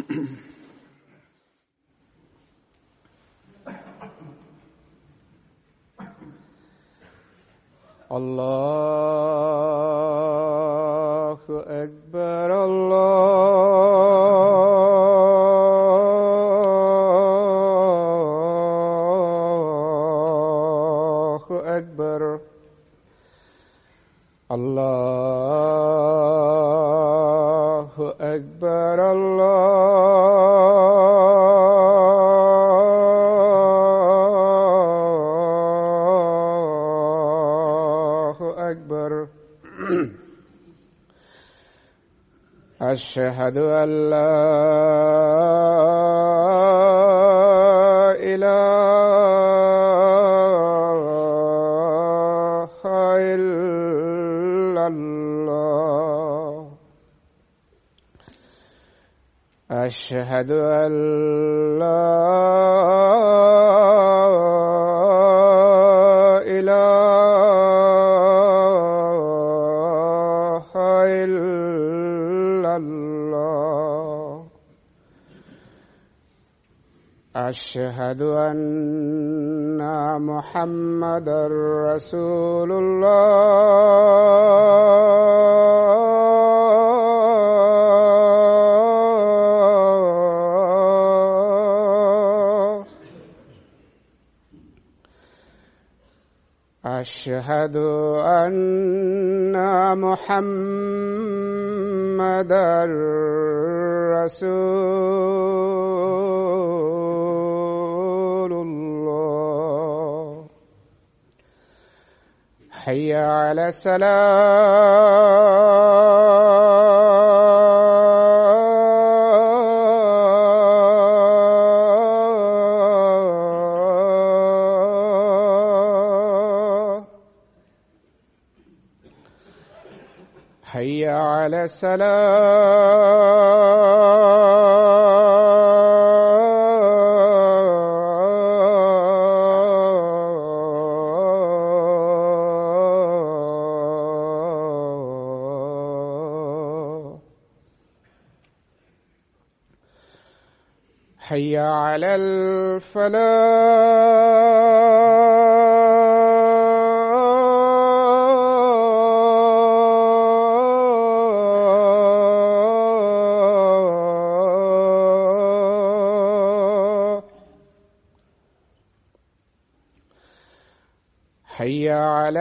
الله أكبر الله أكبر الله أكبر الله أكبر أشهد أن لا إله إلا الله أشهد أن لا إله إلا الله أشهد أن محمدا رسول الله أشهد أن محمدا رسول الله حي على السلام حي على السلام حي على الفلاح حي على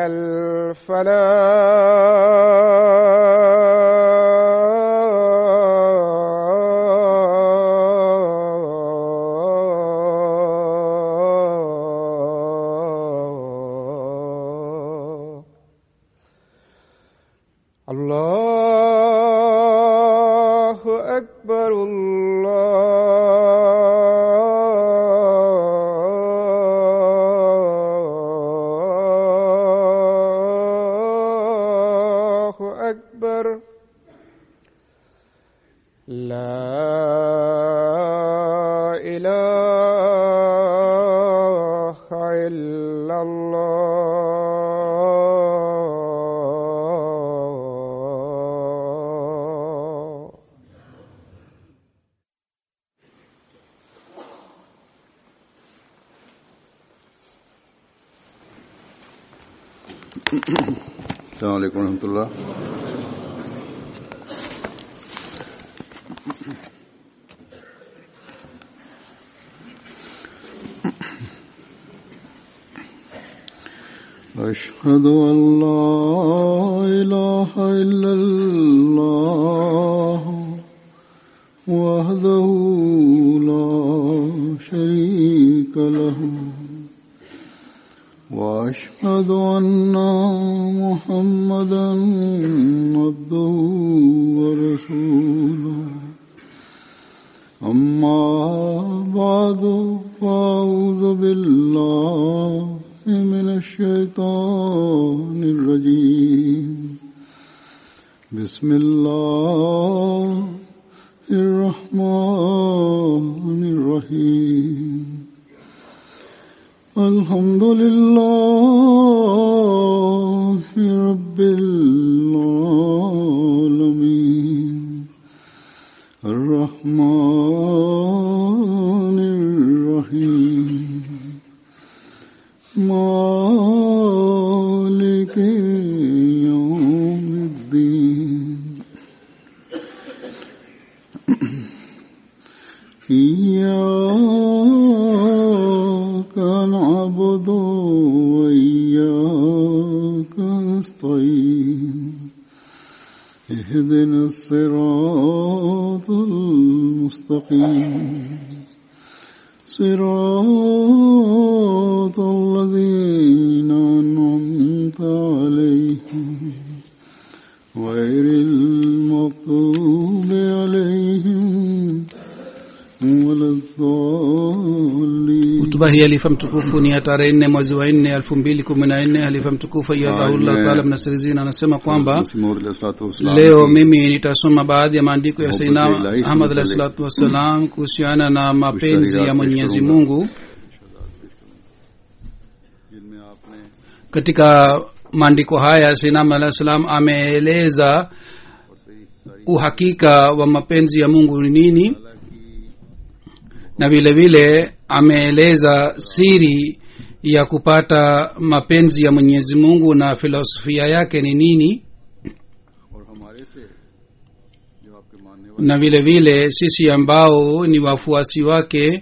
الفلاح الله أكبر الله أكبر لا إله إلا الله السلام عليكم ورحمة الله أشهد أن لا إله إلا الله وحده لا شريك له وأشهد أن محمدا عبده ورسوله أما بعد فأعوذ بالله من الشيطان الرجيم بسم الله الرحمن الرحيم الحمد لله رب العالمين الرحمن اهدنا الصراط المستقيم صراط الذين أنعمت عليهم غير المغضوب عليهم ولا الضالين hutuba hii halifa mtukufu ni ya tarehe nne mwezi wa nne elfu mbili kumi na nne halifa mtukufu ayadhahullah Amen. taala mnasirizina anasema kwamba मसीह मौद अलैहिस्सलातु वस्सलाम leo की mimi nitasoma baadhi ya maandiko ya Mohammad saina Ilahi ahmad alahi Sallallahu salatu wassalam kuhusiana na mapenzi ya Mushtarikat mwenyezi पेश करूंगा। mungu जिनमें आपने katika maandiko haya sainam alahi salam ameeleza uhakika wa mapenzi ya mungu ni nini na vile vile ameeleza siri ya kupata mapenzi ya mwenyezi mungu na filosofia yake ni nini और हमारे से जो आपके मानने वाले na vile vile sisi ambao ni wafuasi wake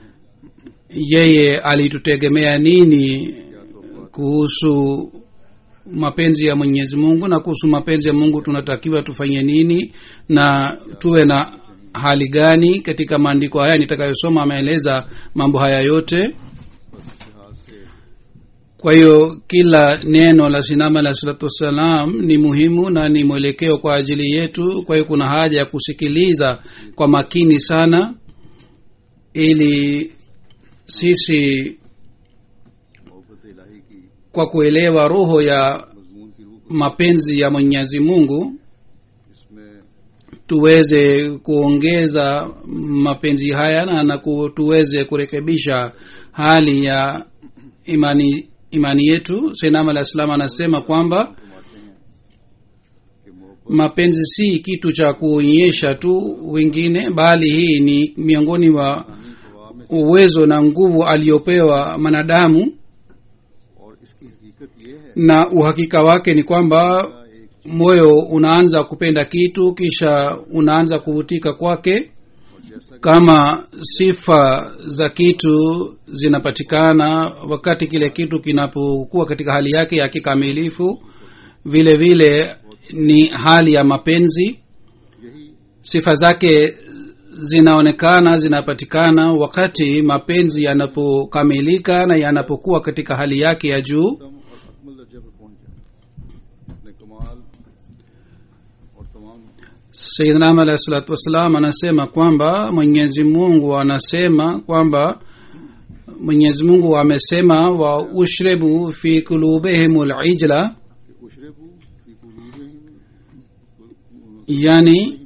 yeye alitutegemea nini kuhusu mapenzi ya mwenyezi mungu na kuhusu mapenzi ya mungu tunatakiwa tufanye nini na tuwe na hali gani katika maandiko haya nitakayosoma ameeleza mambo haya yote लिहाज से kwa hiyo kila neno la sinama alah salatu wassalam ni muhimu na ni mwelekeo kwa ajili yetu kwa hiyo kuna haja ya kusikiliza kwa makini sana ili sisi मोहब्बत इलाही की kwa kuelewa roho ya मजमून की रूह mapenzi ya mwenyezi mungu इसमें tuweze kuongeza mapenzi haya na, na ku, tuweze kurekebisha hali ya imani imani yetu senam alah salam anasema kwamba फरमाते हैं कि मोहब्बत mapenzi si kitu cha kuonyesha tu wengine bali hii ni miongoni mwa हवा में uwezo na nguvu aliyopewa mwanadamu और इसकी हकीकत ये है na uhakika wake ni kwamba एक moyo unaanza kupenda kitu kisha unaanza kuvutika kwake और जैसा kama sifa za kitu zinapatikana wakati kile kitu kinapokuwa katika hali yake ya kikamilifu vile vile ni hali ya mapenzi यही sifa zake zinaonekana zinapatikana wakati mapenzi yanapokamilika na yanapokuwa katika hali yake ya juu उत्तम और अकमल दर्जे पर पहुंच जाए अपने कमाल और तमाम sayidnam alahi salatu wassalam anasema kwamba mwenyezi mungu anasema kwamba mwenyezi mungu amesema wa ushribu fi kulubihim lijla कि उशरबू फी कुलूबिहिम yani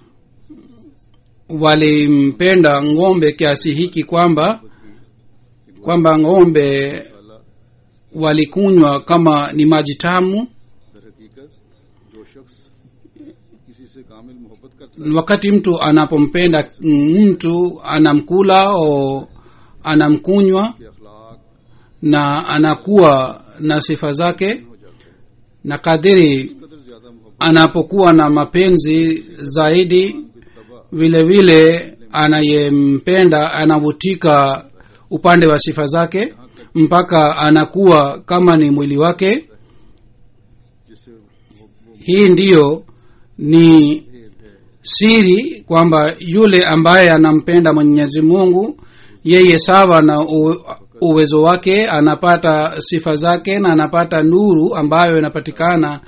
walimpenda ng'ombe kiasi hiki kwamba kwamba ng'ombe ताला walikunywa kama ni maji tamu दर हकीकत जो शख्स किसी से कामिल मोहब्बत करता wakati mtu anapompenda mtu anamkula au anamkunywa है अखलाक na anakuwa na sifa zake हो जाते हैं na kadiri कदर ज्यादा मोहब्बत anapokuwa na mapenzi zaidi की तबा vile vile anayempenda anavutika upande wa sifa zake mpaka anakuwa kama ni mwili wake जिससे वो, वो hii ndiyo ni भेद है siri kwamba yule ambaye anampenda mwenyezi mungu yeye sawa na u, uwezo wake anapata sifa zake na anapata nuru ambayo inapatikana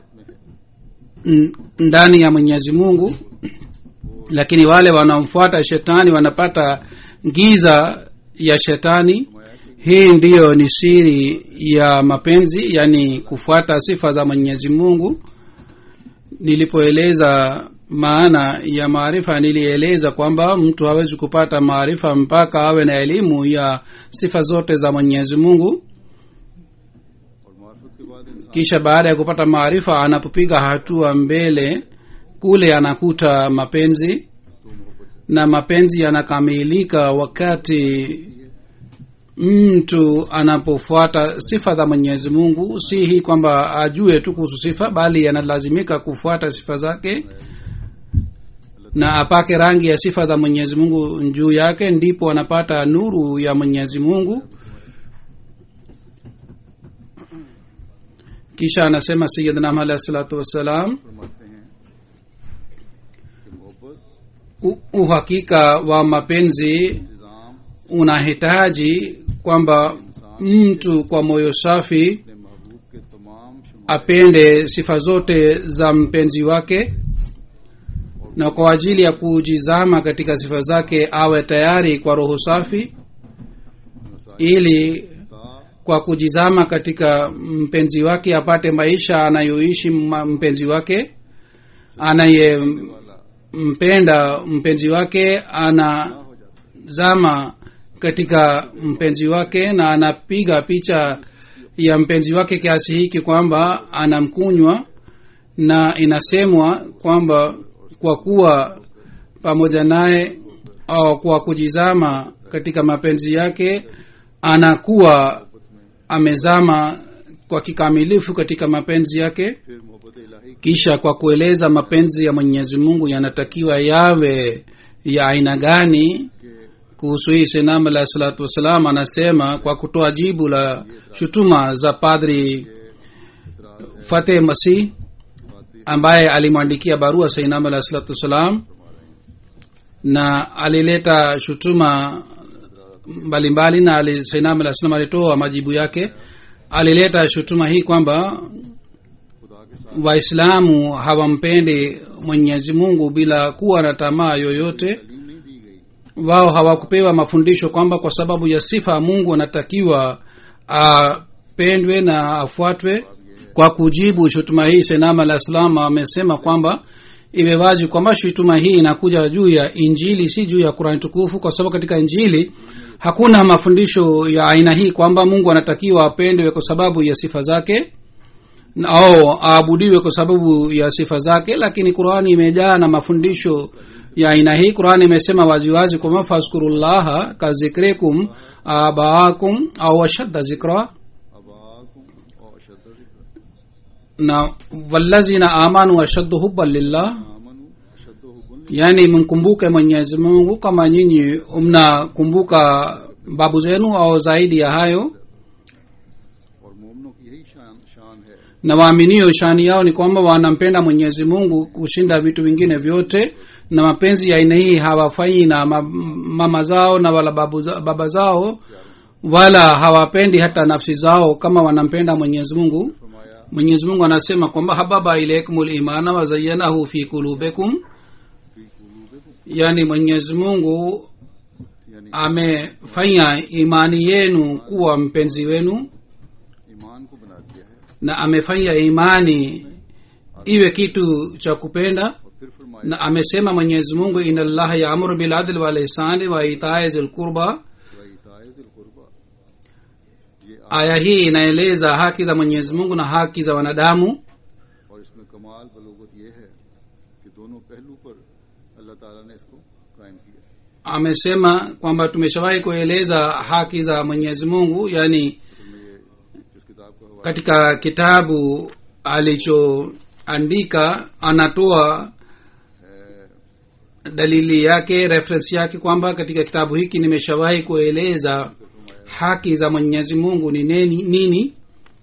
n- ndani ya mwenyezi mungu lakini wale wanaomfuata shetani wanapata giza ya shetani hii ndiyo ni siri ya mapenzi yani kufuata sifa za mwenyezi mungu nilipoeleza maana ya maarifa nilieleza kwamba mtu hawezi kupata maarifa mpaka awe na elimu ya sifa zote za mwenyezi mungu और मार्फत के बाद इंसान kisha baada ya kupata maarifa anapopiga hatua mbele kule anakuta mapenzi तो मोहब्बत na mapenzi yanakamilika wakati mtu anapofuata sifa za mwenyezi mungu si hii kwamba ajue tu kuhusu sifa bali analazimika kufuata sifa zake na apake rangi ya sifa za mwenyezi mungu juu yake ndipo anapata nuru ya mwenyezi mungu kisha anasema sayidna alahi salatu wassalam फरमाते हैं u- uhakika wa mapenzi इंतजाम unahitaji kwamba mtu kwa moyo safi अपने महबूब के तमाम शुमार apende sifa zote za mpenzi wake na kwa ajili ya kujizama katika sifa zake awe tayari kwa roho safi ili ता kwa kujizama katika mpenzi wake apate maisha anayoishi ma- mpenzi wake anayempenda mpenzi wake anazama katika mpenzi wake na anapiga picha ya mpenzi wake kiasi hiki kwamba anamkunywa na inasemwa kwamba kwa kuwa pamoja naye au kwa kujizama katika mapenzi yake anakuwa amezama kwa kikamilifu katika mapenzi yake फिर मोहब्बत इलाही kisha kwa kueleza mapenzi ya mwenyezi mungu yanatakiwa yawe ya aina gani kuhusu hii senam alah salatu wassalam anasema kwa kutoa jibu la shutuma za padri fateh masih ambaye alimwandikia barua sainam alah salatu wassalam na alileta shutuma mbalimbali na ali- sainam alah salam alitoa majibu yake alileta shutuma hii kwamba खुदा के साथ waislamu hawampendi mwenyezi mungu bila kuwa na tamaa yoyote तालीम नहीं दी गई wao hawakupewa mafundisho kwamba kwa sababu ya sifa ya mungu anatakiwa apendwe na afuatwe kwa kujibu shutuma hii senama alah salam amesema kwamba iwe wazi kwamba shutuma hii inakuja juu ya injili si juu ya kurani tukufu kwa sababu katika injili hakuna mafundisho ya aina hii kwamba mungu anatakiwa apendwe kwa sababu ya sifa zake au aabudiwe kwa sababu ya sifa zake lakini qurani imejaa na mafundisho ya aina hii qurani imesema waziwazi kwamba fazkurullaha kazikrikum abaakum au ashadda zikra अबाकुम और अशद na wallazina amanu ashaddu hubban lillah आमनु अशद हुबुन yaani mkumbuke mwenyezi mungu kama nyinyi mnakumbuka babu zenu au zaidi ya hayo और मोमनों की यही शान शान है na waaminio shani yao ni kwamba wanampenda mwenyezi mungu kushinda vitu vingine vyote na mapenzi ya aina hii hawafanyi na ma, mama zao na wala babu, za- baba zao wala hawapendi hata nafsi zao kama wanampenda mwenyezi mungu फरमाया mwenyezi mungu anasema kwamba hababa ilaikum limana wazayanahu fi kulubikum फी कुलूबिकुम yaani mwenyezi mungu यानी amefanya imani yenu kuwa mpenzi wenu ईमान को बना दिया है na amefanya imani iwe kitu cha kupenda और फिर फरमाया na amesema mwenyezi mungu ina llaha yaamuru biladli walihsani wa itae zilqurba वईताए दिल कुर्बा ये आ- aya hii inaeleza haki za mwenyezi mungu na haki za wanadamu और इसमें कमाल बलोगत ये है कि दोनों पहलू पर अल्लाह ताला ने इसको कायम किया amesema kwamba tumeshawahi kueleza haki za mwenyezi mungu yani असल में ये जिस किताब का हवाला katika kitabu alichoandika anatoa dalili yake reference yake kwamba katika kitabu hiki nimeshawahi kueleza haki za mwenyezi mungu ni nini, nini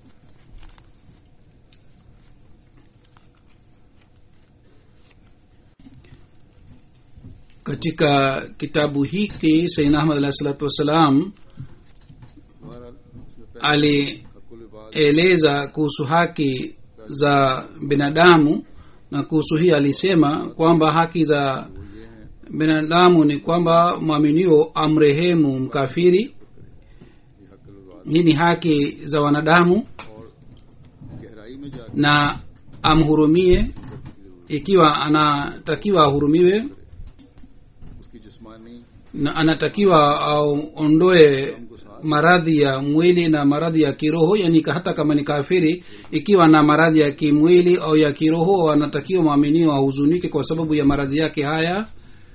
katika kitabu hiki saidna ahmad alahi salatu wassalam बहरहाल इसमें पहले alieleza हकुल इबाद kuhusu haki za binadamu na kuhusu hii alisema kwamba haki za वो ये हैं binadamu ni kwamba mwaminio amrehemu mkafiri ये हकुल इबाद hii ni haki za wanadamu और गहराई में जाकर na amhurumie ikiwa anatakiwa ahurumiwe उसकी जिस्मानी na anatakiwa aondoe maradhi ya mwili na maradhi ya kiroho yani ka- hata kama ni kafiri ikiwa na maradhi ya kimwili au ya kiroho anatakiwa mwaminio ahuzunike kwa sababu ya maradhi yake haya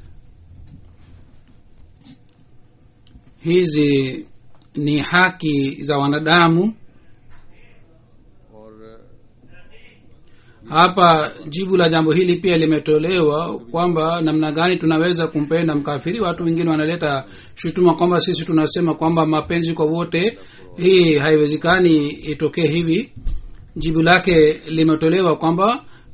hizi ni haki za wanadamu और hapa jibu la jambo hili pia limetolewa kwamba namna gani tunaweza kumpenda mkafiri watu wengine wanaleta shutuma kwamba sisi tunasema kwamba mapenzi kwa wote hii haiwezekani itokee hivi jibu lake limetolewa kwamba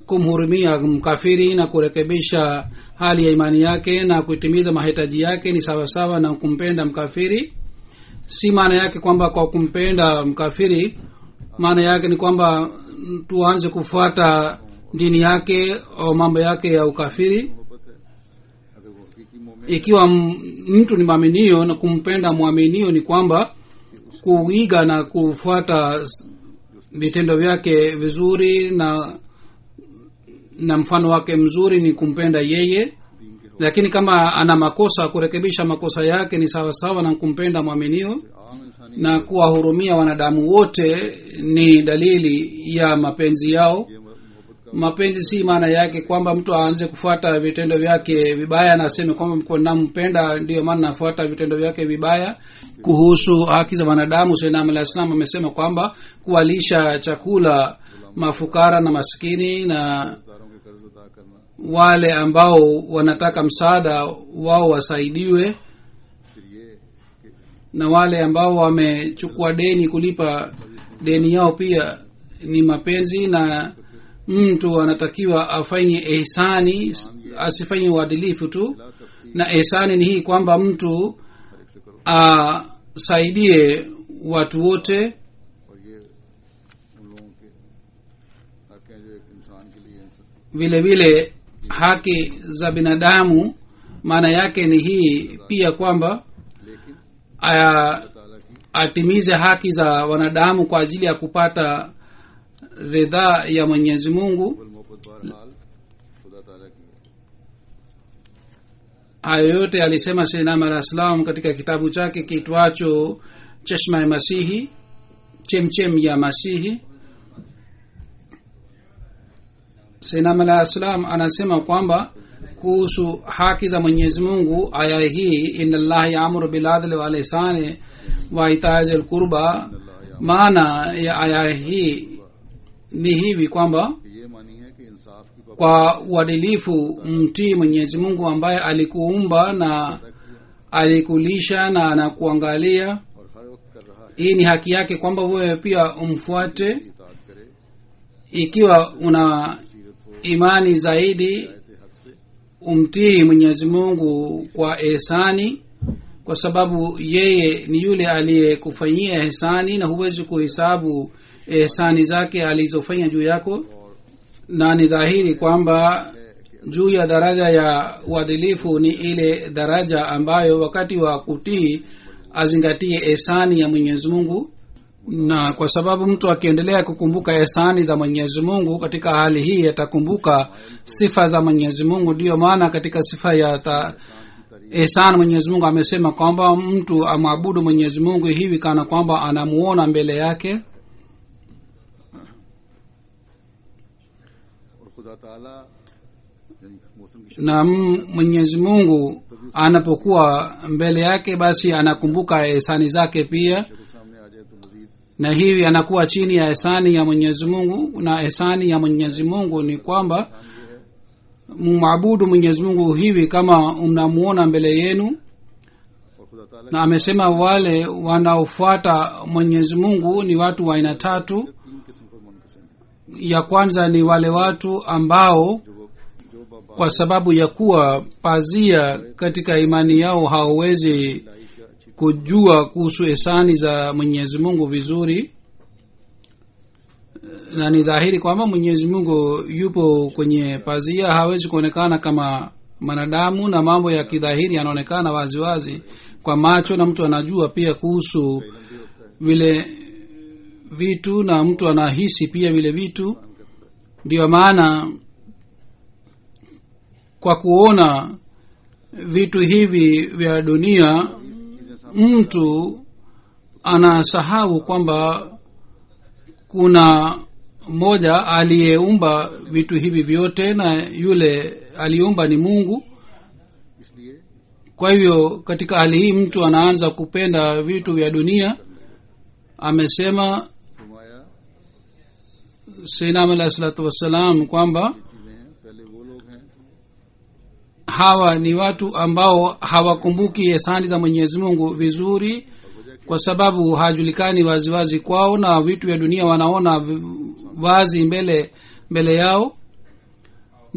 kumhurumia mkafiri na kurekebisha hali ya imani yake na kutimiza mahitaji yake ni sawasawa na kumpenda mkafiri si maana yake kwamba kwa kumpenda mkafiri maana yake ni kwamba mm, tuanze kufuata dini yake au mambo yake ya ukafiri मोहब्बत है अगर वो हकीकी मोमिन ikiwa m- mtu ni mwaminio na kumpenda mwaminio ni kwamba kuiga na kufuata s- vitendo vyake vizuri na na mfano wake mzuri ni kumpenda yeye दीन के lakini kama ana makosa kurekebisha makosa yake ni sawasawa na kumpenda mwaminio आम इंसानी na kuwahurumia wanadamu wote ni dalili ya mapenzi yao ये मोहब्बत का mapenzi si maana yake kwamba mtu aanze kufuata vitendo vyake vibaya na aseme kwamba kwa nampenda ndiyo maana nafuata vitendo vyake vibaya kuhusu haki za wanadamu sainam alah salam amesema kwamba kuwalisha chakula mafukara na maskini na दारों के कर्ज अदा करना wale ambao wanataka msaada wao wasaidiwe फिर ये कि na wale ambao wamechukua deni kulipa deni yao pia ni mapenzi na mtu anatakiwa afanye ihsani asifanye uadilifu tu ला तफसील na ihsani ni hii kwamba mtu हर एक से करो asaidie watu wote और ये उन लोगों के हक हैं जो एक इंसान के लिए इंसान vile vile haki za binadamu maana yake ni hii pia kwamba लेकिन aya, ताला की atimize haki za wanadamu kwa ajili ya kupata ridhaa ya mwenyezi mungu बल मोहब्बत बहरहाल खुदा ताला की है hayo yote alisema seinam alah salam katika kitabu chake kiitwacho cheshma ya masihi chemchem ya masihi seinam alah salam anasema kwamba kuhusu haki za mwenyezi mungu aya hii ina llaha yaamuru biladli walihsani wa itazi lqurba maana ya aya hii ni hivi kwamba कि ये मानी है कि इंसाफ की पाबंदी kwa uadilifu mtii mwenyezi mungu ambaye alikuumba na alikulisha na anakuangalia और हर वक्त कर रहा है hii ni haki yake kwamba wewe pia umfuate इताद करे ikiwa una सीरत हो imani zaidi आयत हक से umtii mwenyezi mungu kwa ehsani kwa sababu yeye ni yule aliyekufanyia ehsani na huwezi kuhesabu ehsani zake alizofanya juu yako na ni dhahiri kwamba juu ya daraja ya uadilifu ni ile daraja ambayo wakati wa kutii azingatie ehsani ya mwenyezi mungu na kwa sababu mtu akiendelea kukumbuka ehsani za mwenyezi mungu katika hali hii atakumbuka sifa za mwenyezi mungu ndiyo maana katika sifa ya ta, ihsan mwenyezi mungu amesema kwamba mtu amwabudu mwenyezi mungu hivi kana kwamba anamuona mbele yake और खुदा ताला यानी मौसम की na m- mwenyezi mungu anapokuwa mbele yake basi anakumbuka ihsani zake pia शक्ल सामने आ जाए तो मजीद na hivi anakuwa chini ya ihsani ya mwenyezi mungu na ihsani ya mwenyezi mungu ni kwamba mwabudu mwenyezi mungu hivi kama mnamuona mbele yenu और खुदा ताला na amesema wale wanaofuata mwenyezi mungu ni watu wa aina tatu तीन किस्म पर मुनकसिम है ya kwanza ni wale watu ambao जो वो जो बाबा kwa sababu ya kuwa pazia katika imani yao hawawezi लाई का अच्छी kujua kuhusu esani za mwenyezi mungu vizuri na ni dhahiri kwamba mwenyezi mungu yupo kwenye pazia hawezi kuonekana kama mwanadamu na mambo ya kidhahiri yanaonekana waziwazi kwa macho na mtu anajua pia kuhusu vile vitu na mtu anahisi pia vile vitu ndiyo maana kwa kuona vitu hivi vya dunia mtu anasahau kwamba kuna mmoja aliyeumba vitu hivi vyote na yule aliumba ni mungu इसलिए kwa hivyo katika hali hii mtu anaanza kupenda vitu vya dunia amesema फरमाया seinam alahi salatu wassalam kwamba चीजें हैं पहले वो लोग हैं hawa ni watu ambao hawakumbuki esani za mwenyezi mungu vizuri kwa sababu hajulikani waziwazi kwao na vitu vya dunia wanaona vi- wazi mbele mbele yao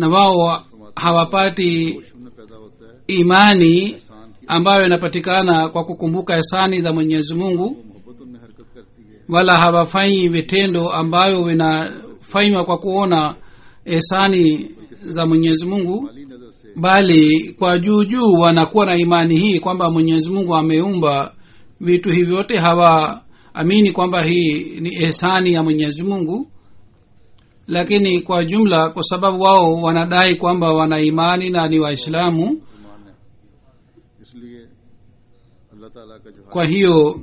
na wao hawapati शून्य पैदा होता है imani इंसान की ambayo inapatikana kwa kukumbuka hisani za mwenyezi mungu मोहब्बत उनमें हरकत करती है wala hawafanyi vitendo ambavyo vinafanywa kwa kuona hisani za mwenyezi mungu माली नजर से bali kwa juu juu wanakuwa na imani hii kwamba mwenyezi mungu ameumba vitu hivi vyote hawaamini kwamba hii ni ihsani ya mwenyezi mungu lakini kwa jumla kwa sababu wao wanadai kwamba wana imani na ni waislamu मुसलमान है इसलिए अल्लाह ताला का जो kwa hiyo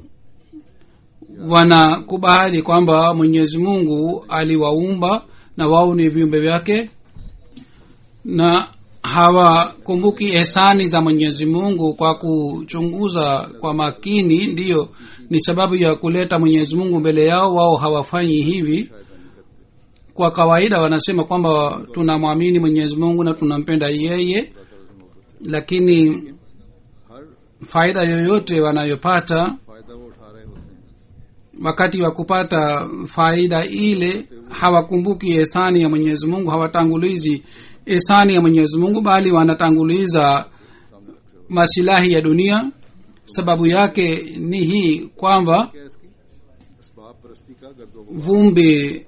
wanakubali kwamba mwenyezi mungu aliwaumba na wao ni viumbe vyake na hawakumbuki ehsani za mwenyezi mungu kwa kuchunguza kwa makini ndiyo ni sababu ya kuleta mwenyezi mungu mbele yao wao hawafanyi hivi kwa kawaida wanasema kwamba tunamwamini mwenyezi mungu na tunampenda yeye lakini हर faida yoyote wanayopata फायदा वो उठा रहे होते हैं wakati wa kupata faida ile hawakumbuki esani ya mwenyezi mungu hawatangulizi esani ya mwenyezi mungu bali wanatanguliza masilahi ya dunia sababu yake ni hii kwamba क्या है इसकी इसबाब परस्ती का गर्दो vumbi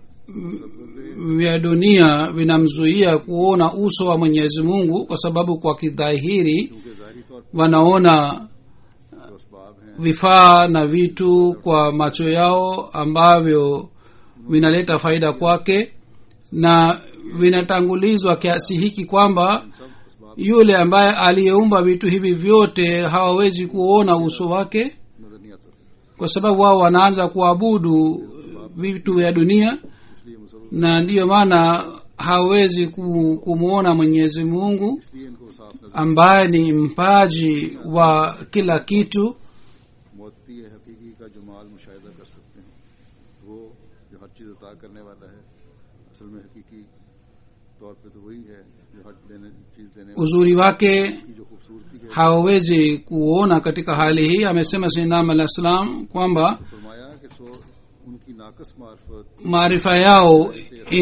vya dunia vinamzuia kuona uso wa mwenyezi mungu kwa sababu kwa kidhahiri क्योंकि जाहिरी तौर wanaona पर जो इसबाब हैं vifaa na vitu kwa macho yao ambavyo vinaleta faida kwake na vinatangulizwa kiasi hiki kwamba सब इसबाब yule ambaye aliyeumba vitu hivi vyote hawawezi kuona uso wake नजर नहीं आता था kwa sababu wao wanaanza kuabudu vitu vya dunia इसलिए मुसलमान na ndiyo maana hawezi ku- kumwona mwenyezi mungu इसलिए इनको साफ नजर ambaye ni mpaji wa kila kitu मोती हकीकी का जो माल मुशाहिदा कर सकते हैं वो जो हर चीज़ अता करने वाला है असल में हकीकी तौर पे तो वही है जो हर देने चीज़ देने uzuri wake की जो खूबसूरती है hawawezi kuona katika hali hii amesema sinam alah salam kwamba फरमाया कि सो उनकी नाकस मार्फत maarifa yao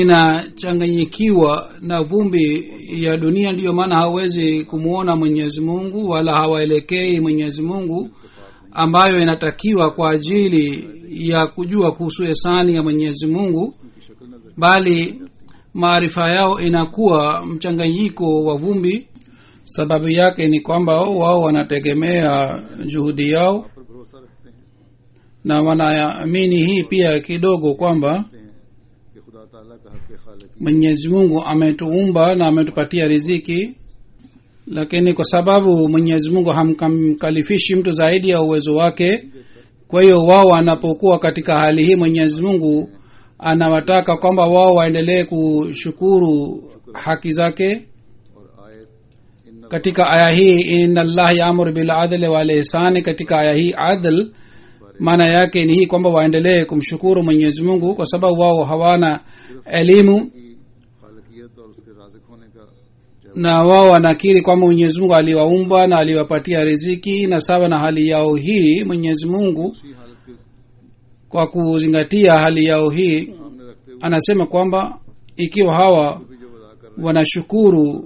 inachanganyikiwa na vumbi ya dunia ndiyo maana hawawezi kumwona mwenyezi mungu wala hawaelekei mwenyezi mungu ambayo inatakiwa kwa ajili ya kujua kuhusu esani ya mwenyezi mungu की शक्ल नजर bali maarifa yao inakuwa mchanganyiko wa vumbi sababu yake ni kwamba wao wanategemea juhudi yao पर भरोसा रखते हैं na wanaamini hii pia kidogo kwamba कहते हैं कि खुदा ताला का हक खालिक mwenyezi mungu ametuumba na ametupatia riziki lakini kwa sababu mwenyezi mungu hamkalifishi mtu zaidi ya uwezo wake kwa hiyo wao wanapokuwa katika hali hii mwenyezi mungu anawataka kwamba wao waendelee kushukuru haki zake और आयत इन katika aya hii ina llah yaamuru biladli walihsani katika aya hii adl maana yake ni hii kwamba waendelee kumshukuru mwenyezi mungu kwa sababu wao hawana elimu की खालकियत और उसके राजिक होने का जब na wao wanakiri kwamba mwenyezi mungu aliwaumba na aliwapatia riziki na sawa na hali yao hii mwenyezi mungu उसी हालत के kwa kuzingatia hali yao hii सामने रखते हुए anasema kwamba ikiwa hawa भी जो अदा कर रहे wanashukuru हैं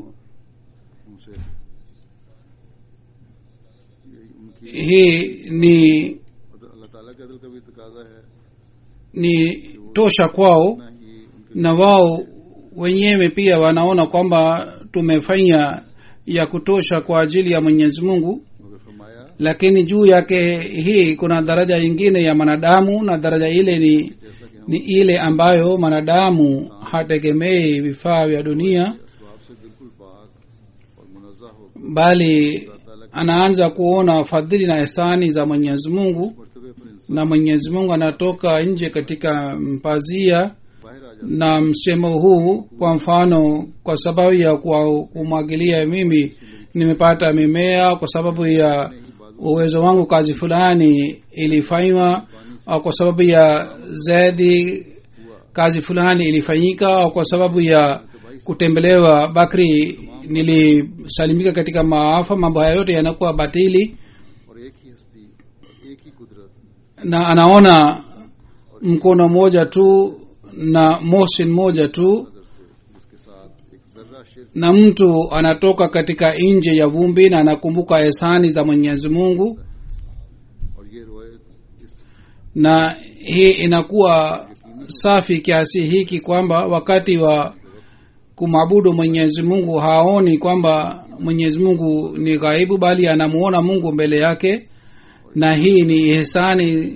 उनसे ये उनकी hii ni अल्लाह ताला के अदल का भी तकाजा है ni tosha kwao ना ही उनके na wao wenyewe pia wanaona kwamba tumefanya ya kutosha kwa ajili ya mwenyezi mungu मगर फरमाया lakini juu yake hii kuna daraja ingine ya mwanadamu na daraja ile ni जैसा कि हम ni ile ambayo mwanadamu hategemei vifaa vya dunia असबाब से बिल्कुल पाक और मुनज़्ज़ा हो bali anaanza kuona fadhili na ihsani za mwenyezi mungu मरतबे पर इंसान na mwenyezi mungu anatoka nje katika mpazia बाहर आ जाता na msemo huu kwa mfano kwa sababu ya kwa kumwagilia mimi nimepata mimea kwa sababu ya uwezo wangu kazi fulani ilifanywa au kwa sababu ya zaidi kazi fulani ilifanyika au kwa sababu ya kutembelewa bakri nilisalimika katika maafa mambo haya yote yanakuwa batili और एक ही हस्ती एक ही कुदरत na anaona mkono mmoja tu na mosin moja tu नजर से जिसके साथ एक जर्रा शिर na mtu anatoka katika nje ya vumbi na anakumbuka ehsani za mwenyezi mungu और ये रोयत इस na hii inakuwa safi kiasi hiki kwamba wakati wa kumwabudu mwenyezi mungu haoni kwamba mwenyezi mungu ni ghaibu bali anamuona mungu mbele yake na hii ni ihsani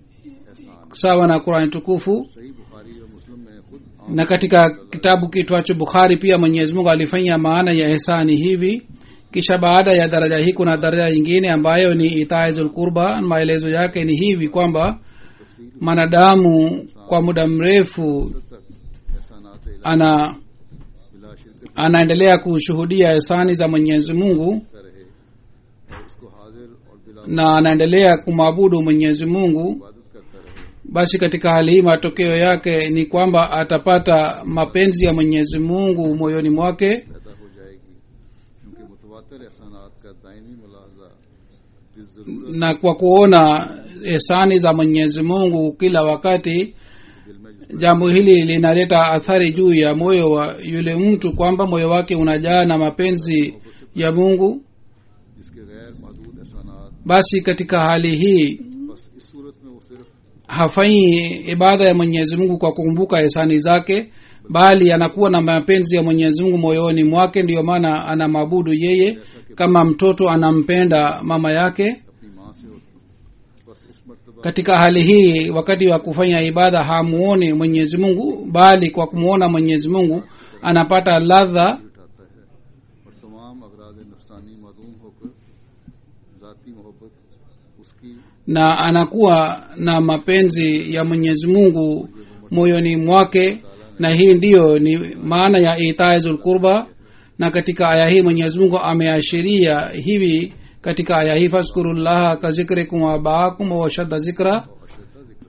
sawa na qurani tukufu सही बुखारी और मुस्लिम में खुद आम na katika kitabu kitwacho bukhari pia mwenyezi mungu alifanya maana ya ihsani hivi kisha baada ya daraja hii kuna daraja nyingine ambayo ni itaizul qurba maelezo yake ni hivi kwamba mwanadamu kwa muda mrefu तक एहसानात इलाही ana बिला शिरकत anaendelea kushuhudia ihsani za mwenyezi mungu का रहे और उसको हाजिर और बिला na anaendelea kumwabudu mwenyezi mungu इबादत करता रहे basi katika hali hii matokeo yake ni kwamba atapata mapenzi ya mwenyezi mungu moyoni mwake पैदा हो जाएगी क्योंकि मुतवातर एहसानात का दायमी मुलाजा इस जरूरत na kwa kuona ihsani za mwenyezi mungu kila wakati दिल में जिस jambo hili linaleta athari juu ya moyo wa yule mtu kwamba moyo wake unajaa na mapenzi ya mungu जिसके गैर महदूद एहसानात basi katika hali hii बस इस सूरत में वो सिर्फ hafanyi ibada ya mwenyezi mungu kwa kukumbuka ihsani zake bali anakuwa na mapenzi ya mwenyezi mungu moyoni mwake ndiyo maana anamwabudu yeye kama mtoto anampenda mama yake अपनी माँ से होती बस इस मर्तबा katika hali hii wakati wa kufanya ibada hamuoni mwenyezi mungu bali kwa kumwona mwenyezi mungu anapata ladha उठाता है और तमाम अगराज नफसानी मदूम होकर ذاتی मोहब्बत उसकी na anakuwa na mapenzi ya mwenyezi mungu moyoni mwake na hii ndiyo ni maana ya itaizul qurba na katika aya hii mwenyezi mungu ameashiria hivi katika aya hii faskurullaha ka zikrikum wabaakum washadda zikra और अशरदा जिक्र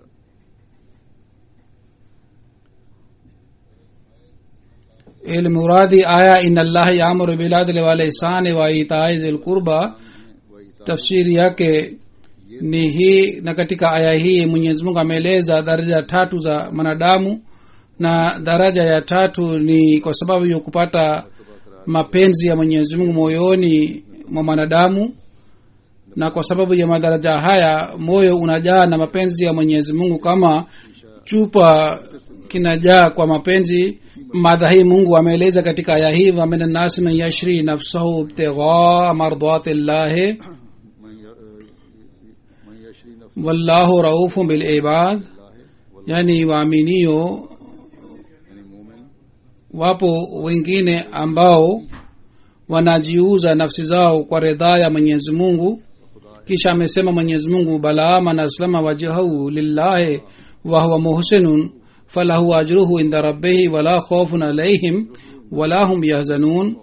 ilmuradi aya ina allaha yaamuru biladli walihsani wa itai zil qurba tafsiri yake ni hii na katika aya hii mwenyezi mungu ameeleza daraja tatu za mwanadamu na daraja ya tatu ni kwa sababu ya kupata mapenzi ya mwenyezi mungu moyoni mwa mwanadamu na kwa sababu ya madaraja haya moyo unajaa na mapenzi ya mwenyezi mungu kama chupa kinajaa kwa mapenzi madha hii mungu ameeleza katika aya hii wamin nasi man yashri nafsahu ibtighaa mardati llahi मैं य- मैं यशरी नफ्स wallahu raufu bilibad yani waaminio यानी मोमिन wapo wengine ambao wanajiuza nafsi zao kwa ridhaa ya mwenyezi mungu kisha amesema mwenyezi mungu balaa man aslama wajhahu lillahi wahuwa muhsinun falahu ajruhu inda rabbihi wala khaufun alaihim wala hum yahzanun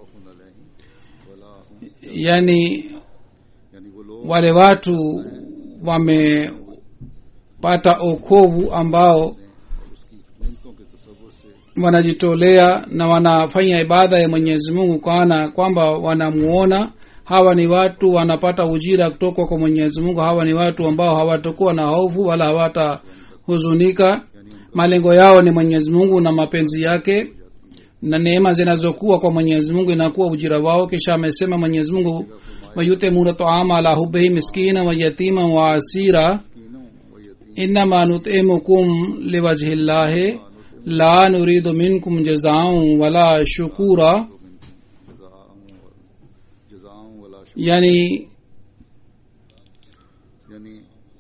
yani यानी वो लोग wale watu wamepata okovu ambao उसकी कीमतों के तस्वुर से wanajitolea na wanafanya ibada ya mwenyezi mungu kana kwamba wanamuona hawa ni watu wanapata ujira kutoka kwa mwenyezi mungu hawa ni watu ambao hawatakuwa na hofu wala hawatahuzunika malengo yao ni mwenyezi mungu na mapenzi yake na neema zinazokuwa kwa mwenyezi mungu inakuwa ujira wao kisha amesema mwenyezi mungu wayutemuna taama ala hubihi miskina wa yatima wa asira कीनों व यतीम innama nutimukum liwajhi llahi la nuridu minkum jazaun wala shukura जजाओं वला शुक्र yani यानी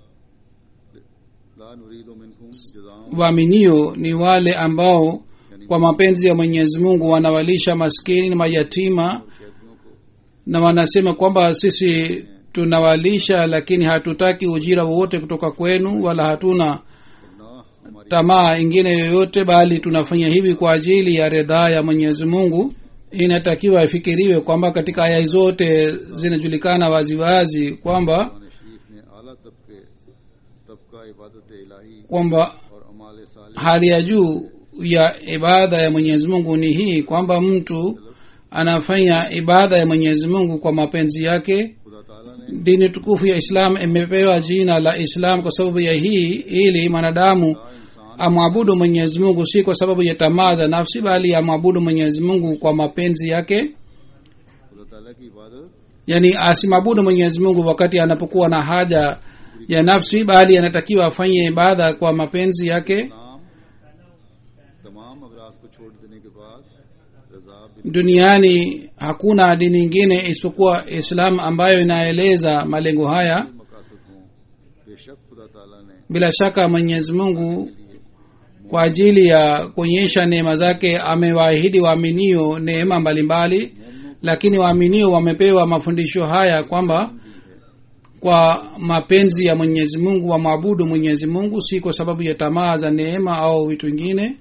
ला नुरीदो मिनकुम जजाओं waaminio ni wale ambao kwa mapenzi ya mwenyezi mungu wanawalisha maskini na mayatima कैदियों को na wanasema kwamba sisi tunawalisha lakini hatutaki ujira wowote kutoka kwenu wala hatuna ना हमारी tamaa ingine yoyote bali tunafanya hivi kwa ajili ya ridhaa ya mwenyezi mungu inatakiwa ifikiriwe kwamba katika aya zote zinajulikana waziwazi kwamba Quran शरीफ ने आला तबके तबका इबादत इलाही kwamba और अमाल साल hali ya juu ya ibada ya mwenyezi mungu ni hii kwamba mtu anafanya ibada ya mwenyezi mungu kwa mapenzi yake खुदा ताला ने dini tukufu ya islam imepewa jina la islam kwa sababu ya hii ili mwanadamu इंसान amwabudu mwenyezi mungu si kwa sababu ya tamaa za nafsi bali amwabudu mwenyezi mungu kwa mapenzi yake खुदा ताला की इबादत yani asimwabudu mwenyezi mungu wakati anapokuwa na haja ya nafsi bali anatakiwa afanye ibada kwa mapenzi yake नाम तमाम अगराज को छोड़ देने के बाद रजा बिन duniani hakuna dini nyingine isipokuwa islam ambayo inaeleza malengo haya मकासद हों बेशक खुदा ताला ने bila shaka mwenyezi mungu kwa ajili ya kuonyesha neema zake amewaahidi waaminio neema mbalimbali lakini waaminio wamepewa mafundisho haya kwamba kwa mapenzi ya mwenyezi mungu wamwabudu mwenyezi mungu si kwa sababu ya tamaa za neema au vitu vingine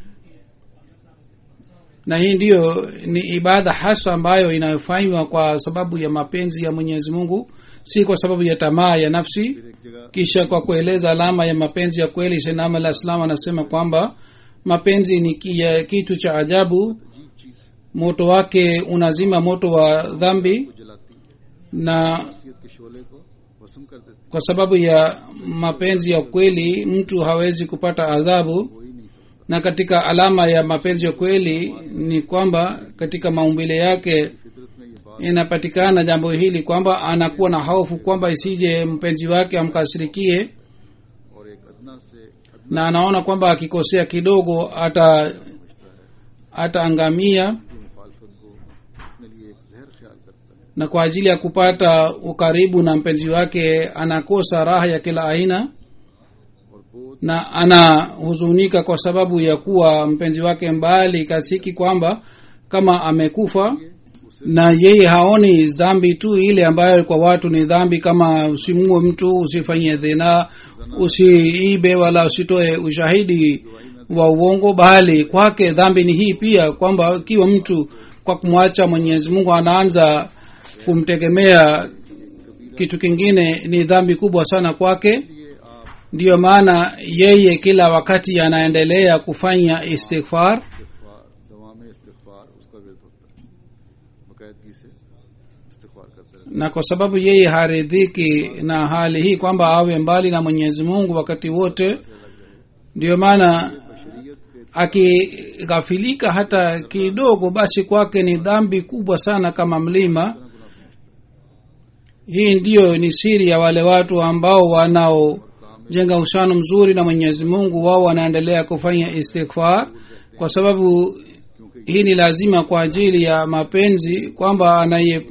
na hii ndiyo ni ibada hasa ambayo inayofanywa kwa sababu ya mapenzi ya mwenyezi mungu si kwa sababu ya tamaa ya nafsi फिर एक जगह kisha kwa kueleza alama ya mapenzi ya kweli senam alah salam anasema kwamba mapenzi ni ki- ya kitu cha ajabu अजीब चीज है moto wake unazima moto wa dhambi वो जलाती है na शख्सियत के शोले को भस्म कर देती kwa sababu ya mapenzi ya kweli mtu hawezi kupata adhabu हो ही नहीं सकता na katika alama ya mapenzi ya kweli ni kwamba katika maumbile yake फितरत में ये बात inapatikana jambo hili kwamba anakuwa na hofu kwamba isije mpenzi wake amkasirikie और एक अदना से अदना na anaona kwamba akikosea kidogo ata ataangamia की मुखालफत को अपने लिए एक जहर ख्याल करता है na kwa ajili ya kupata ukaribu na mpenzi wake anakosa raha ya kila aina और बोध na anahuzunika kwa sababu ya kuwa mpenzi wake mbali kasiki kwamba kama amekufa na yeye haoni dhambi tu ile ambayo kwa watu ni dhambi kama usimue mtu usifanye dhina usiibe wala usitoe ushahidi wa uongo bali kwake dhambi ni hii pia kwamba ikiwa mtu kwa kumwacha mwenyezi mungu anaanza kumtegemea kitu kingine ni dhambi kubwa sana kwake ये आप ndiyo maana yeye kila wakati anaendelea kufanya istighfar इस्तिगफार दवा में इस्तिगफार उसका विरद होता है बाकायदगी से इस्तिगफार करते रहते na kwa sababu yeye haridhiki na hali hii kwamba awe mbali na mwenyezi mungu wakati wote ndiyo maana हैं बशरियत के akighafilika hata kidogo basi kwake ni dhambi kubwa sana kama mlima hii ndiyo ni siri ya wale watu ambao wanaojenga uhusiano mzuri na mwenyezi mungu wao wanaendelea kufanya istighfar kwa sababu hii ni lazima kwa ajili ya mapenzi kwamba anaye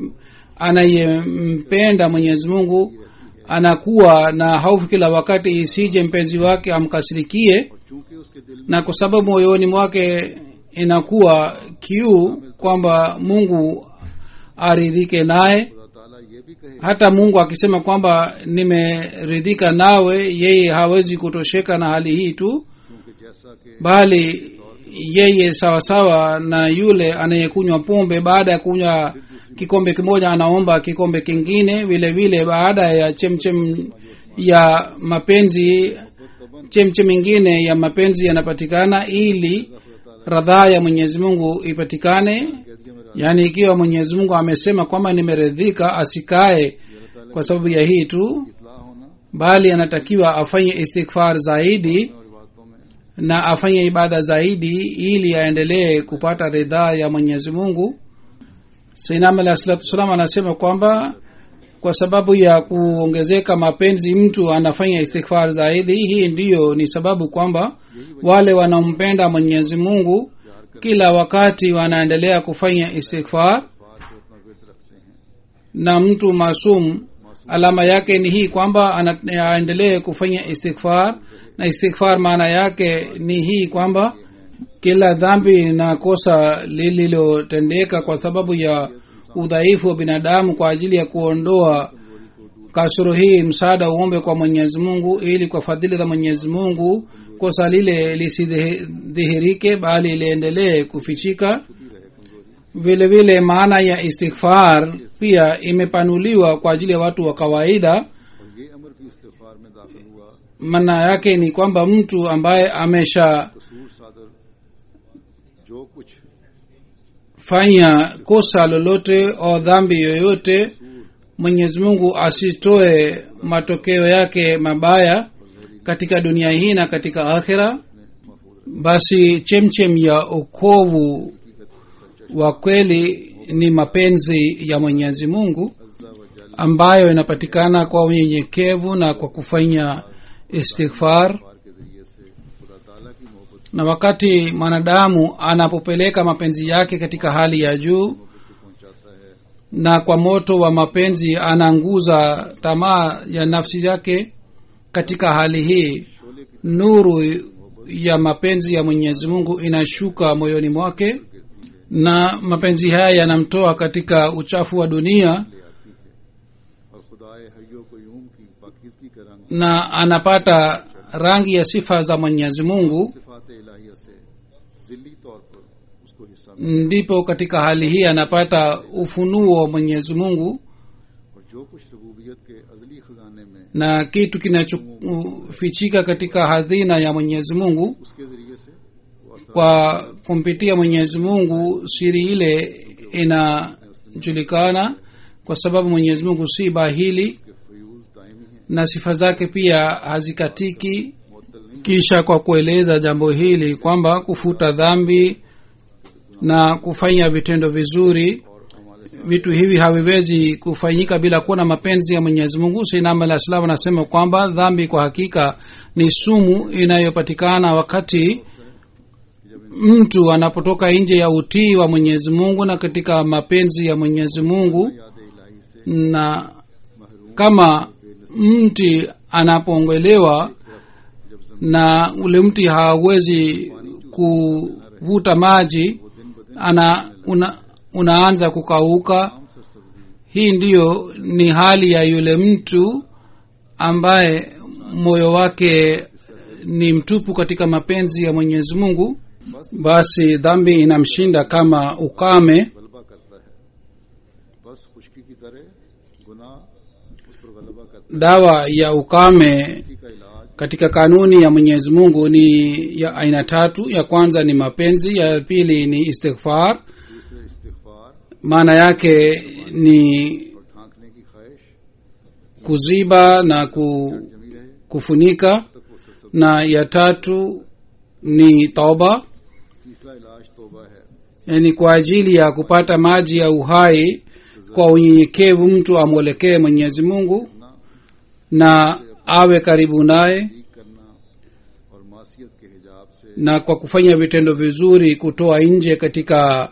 anayempenda mwenyezi mungu anakuwa na hofu kila wakati isije mpenzi wake amkasirikie और चूंकि उसके दिल में na kwa sababu moyoni mwake inakuwa kiu kwamba mungu aridhike naye खुदा ताला ये भी कहे hata mungu akisema kwamba nimeridhika nawe yeye hawezi kutosheka na hali hii tu क्योंकि जैसा कि bali yeye sawasawa na yule anayekunywa pombe baada ya kunywa kikombe kimoja anaomba kikombe kingine vile vile baada ya chemchem ya mapenzi chemchem ingine ya mapenzi yanapatikana ili radhaa ya mwenyezi mungu ipatikane कह दिया मेरा yaani ikiwa mwenyezi mungu amesema kwamba nimeridhika asikae kwa sababu ya hii tu इतला होना bali anatakiwa afanye istighfar zaidi और बातों में na afanye ibada zaidi ili aendelee kupata ridhaa ya mwenyezi mungu sainam alah salatu wassalam anasema kwamba kwa sababu ya kuongezeka mapenzi mtu anafanya istighfar zaidi hii ndiyo ni sababu kwamba wale wanaompenda mwenyezi mungu kila wakati wanaendelea kufanya istighfar बात को अपना विरत रखते हैं na mtu masum alama yake ni hii kwamba ana- aendelee kufanya istighfar na istighfar maana yake ni hii kwamba kila dhambi na kosa lililotendeka kwa sababu ya udhaifu wa binadamu kwa ajili ya kuondoa kasoro hii msaada uombe kwa mwenyezi mungu ili kwa fadhili za mwenyezi mungu kosa lile lisidhihirike bali liendelee kufichika vile vile maana ya istighfar pia imepanuliwa kwa ajili ya watu wa kawaida और ये अमर भी इस्तिगफार में दाखिल हुआ maana yake ni kwamba mtu ambaye ameshafanya कसूर सादर जो कुछ kosa lolote au dhambi yoyote mwenyezi mungu asitoe matokeo yake mabaya katika dunia hii na katika akhira basi chemchem ya ukovu wa kweli ni mapenzi ya mwenyezi mungu अज्जा व जल ambayo inapatikana kwa unyenyekevu na kwa kufanya istighfar पार के जरिए से खुदा ताला की मोहब्बत na wakati mwanadamu anapopeleka mapenzi yake katika hali ya juu को पहुंचाता है na kwa moto wa mapenzi anaanguza tamaa ya nafsi yake katika hali hii Sholay की nuru ya mapenzi ya mwenyezi mungu inashuka moyoni mwake na mapenzi haya yanamtoa katika uchafu wa dunia ले आती है और खुदाए हयो को यूम की पाकिजगी का रंग na anapata rangi ya sifa za mwenyezi mungu सिफात इलाहिया से जिल्ली तौर पर उसको हिस्सा मिला ndipo katika hali hii anapata ufunuo wa mwenyezi mungu और जो कुछ रबूबियत के अजली खजाने में na kitu kinachofichika katika hadhina ya mwenyezi mungu उसके जरिए से वो असर kwa kumpitia mwenyezi mungu siri ile inajulikana kwa sababu mwenyezi mungu si bahili के फ्यूज दायमी है na sifa zake pia hazikatiki मुअत्तल नहीं kisha kwa kueleza jambo hili kwamba kufuta dhambi na kufanya vitendo vizuri और हमारे vitu hivi haviwezi kufanyika bila kuwa na mapenzi ya mwenyezi mungu sainam alah salam anasema kwamba dhambi kwa hakika ni sumu inayopatikana wakati mtu anapotoka nje ya utii wa mwenyezi mungu na katika mapenzi ya mwenyezi mungu याद इलाही से na kama mti anapoongelewa na ule mti hawezi kuvuta maji ana una, unaanza kukauka आम सरसब्जी hii ndiyo ni hali ya yule mtu ambaye moyo wake ni mtupu katika mapenzi ya mwenyezi mungu basi dhambi inamshinda kama ukame गलबा करता है बस खुशकी की तरह गुनाह उस पर गलबा करता dawa ya ukame है खुशकी का इलाज katika kanuni ya mwenyezi mungu ni ya aina tatu ya kwanza ni mapenzi ya pili ni istighfar दूसरे इस्तिगफार maana yake ni और ढांकने की ख्वाहिश kuziba na ku, जमी रहे kufunika तक वो सरसब na ya tatu ni tauba तीसरा इलाज तोबा है yani kwa ajili ya kupata maji ya uhai kwa unyenyekevu mtu amwelekee mwenyezi mungu na awe karibu naye ठीक करना और मासियत के हिजाब से na kwa kufanya vitendo vizuri kutoa nje katika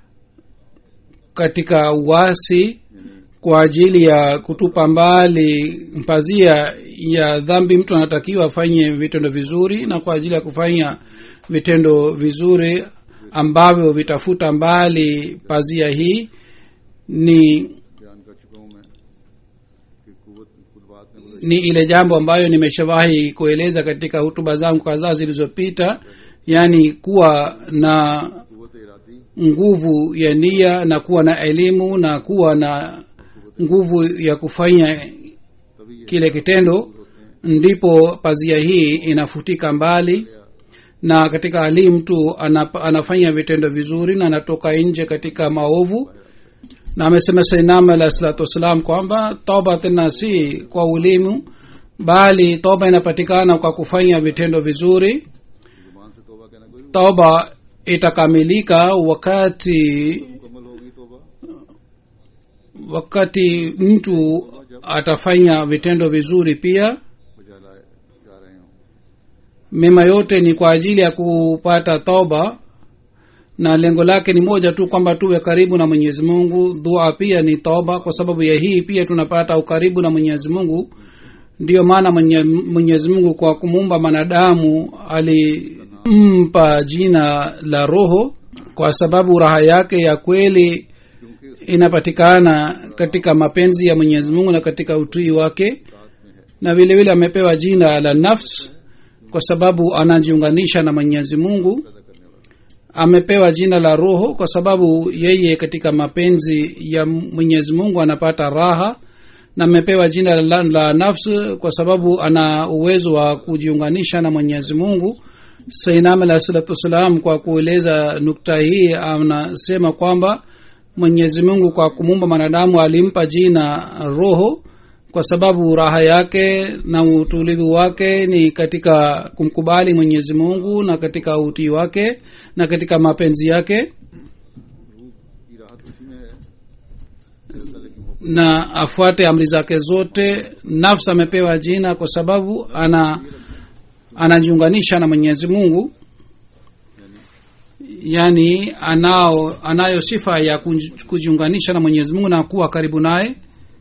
katika uasi kwa ajili ya kutupa mbali pazia ya dhambi mtu anatakiwa afanye vitendo vizuri na kwa ajili ya kufanya vitendo vizuri ambavyo vitafuta mbali pazia hii ni बयान कर चुका हूं मैं कि कुवत खुद बात में गुजर ni ile jambo ambayo nimeshawahi kueleza katika hutuba zangu kadhaa zilizopita yaani kuwa na कुवत Eradi nguvu ya nia na kuwa na elimu na kuwa na nguvu ya kufanya तभी ये kile kitendo होते हैं ndipo pazia hii inafutika mbali na katika hali hii mtu anap, anafanya vitendo vizuri na anatoka nje katika maovu na amesema sainam alah salatu wassalam kwamba toba tena si kwa ulimu bali toba inapatikana kwa kufanya vitendo vizuri जुबान से तोबा कहना कोई toba itakamilika wakati मुकम्मल होगी तोबा wakati mtu atafanya vitendo vizuri pia बजा लाए जा रहे हूं mema yote ni kwa ajili ya kupata toba na lengo lake ni moja tu kwamba tuwe karibu na mwenyezi mungu dua pia ni toba kwa sababu ya hii pia tunapata ukaribu na mwenyezi mungu ndiyo maana mwenye, mwenyezi mungu kwa kumuumba mwanadamu alimpa jina la roho kwa sababu raha yake ya kweli क्योंकि inapatikana katika mapenzi ya mwenyezi mungu na katika utii wake na vile vile amepewa jina la nafs kwa sababu anajiunganisha na mwenyezi mungu amepewa jina la roho kwa sababu yeye katika mapenzi ya mwenyezi mungu anapata raha na amepewa jina la, la nafs kwa sababu ana uwezo wa kujiunganisha na mwenyezi mungu sainam alah salatu wassalam kwa kueleza nukta hii anasema kwamba mwenyezi mungu kwa kumuumba mwanadamu alimpa jina roho kwa sababu raha yake na utulivu wake ni katika kumkubali mwenyezi mungu na katika utii wake na katika mapenzi yake रूह की राहत उसी में है अल्लाह ताला की मोहब्बत na afuate amri zake zote nafsi amepewa jina kwa sababu ana anajiunganisha na mwenyezi mungu yaani anao anayo sifa ya kunj- kujiunganisha na mwenyezi mungu na kuwa karibu naye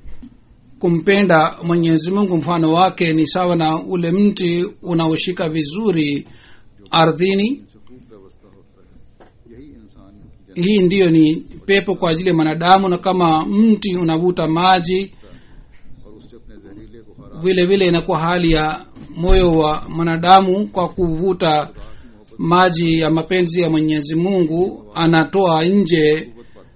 kumpenda mwenyezi mungu mfano wake ni sawa na ule mti unaoshika vizuri ardhini से खूब व्यवस्था होता है यही इंसान की जन्नत hii ndiyo ni pepo kwa ajili ya mwanadamu na kama mti unavuta maji और उससे अपने जहरीले बुखार vile vile inakuwa hali ya moyo wa mwanadamu kwa kuvuta maji ya mapenzi ya mwenyezi mungu anatoa nje पाता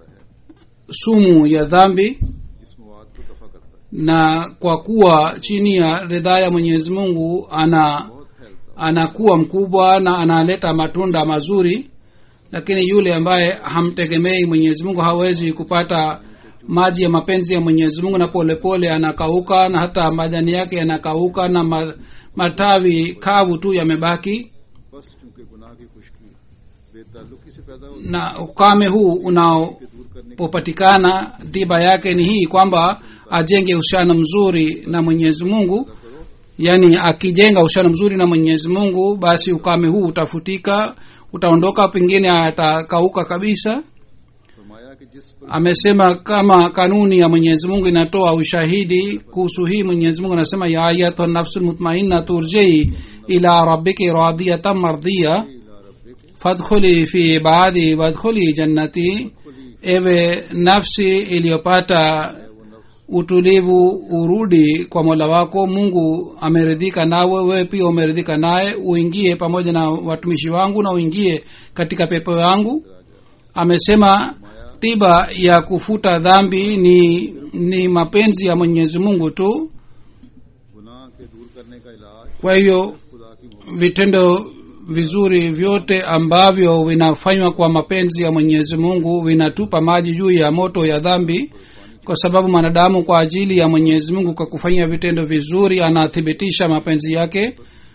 है sumu ya dhambi इस मवाद को दफा करता है na kwa kuwa chini ya ridhaa ya mwenyezi mungu ana बहुत फैलता anakuwa mkubwa na analeta matunda mazuri lakini yule ambaye hamtegemei mwenyezi mungu hawezi kupata maji ya mapenzi ya mwenyezi mungu na polepole pole anakauka na hata majani yake yanakauka na ma, matawi kavu tu yamebaki बस चूंकि गुनाह की खुशकी बेताल्लुकी से पैदा होती na ukame huu unao है दूर करने popatikana tiba yake ni hii kwamba ajenge uhusiano mzuri na mwenyezi mungu yaani akijenga uhusiano mzuri na mwenyezi mungu basi ukame huu utafutika utaondoka pengine atakauka kabisa फरमाया कि जिस पर amesema kama kanuni ya mwenyezi mungu inatoa ushahidi kuhusu hii mwenyezi mungu anasema ya ayatuha nafsu lmutmainna turjei ila rabbiki radiyatan mardhiya इला रब्बिक fadkhuli fi ibadi wadkhuli jannati ewe nafsi iliyopata utulivu urudi kwa mola wako mungu ameridhika nawe wewe pia umeridhika naye uingie pamoja na watumishi wangu na uingie katika pepo yangu amesema tiba ya kufuta dhambi ni ni mapenzi ya mwenyezi mungu tu गुनाह के दूर करने का इलाज kwa hiyo खुदा की मोहब्बत vitendo vizuri vyote ambavyo vinafanywa kwa mapenzi ya mwenyezi mungu vinatupa maji juu ya moto ya dhambi kwa sababu mwanadamu kwa ajili ya mwenyezi mungu kwa kufanya vitendo vizuri anathibitisha mapenzi yake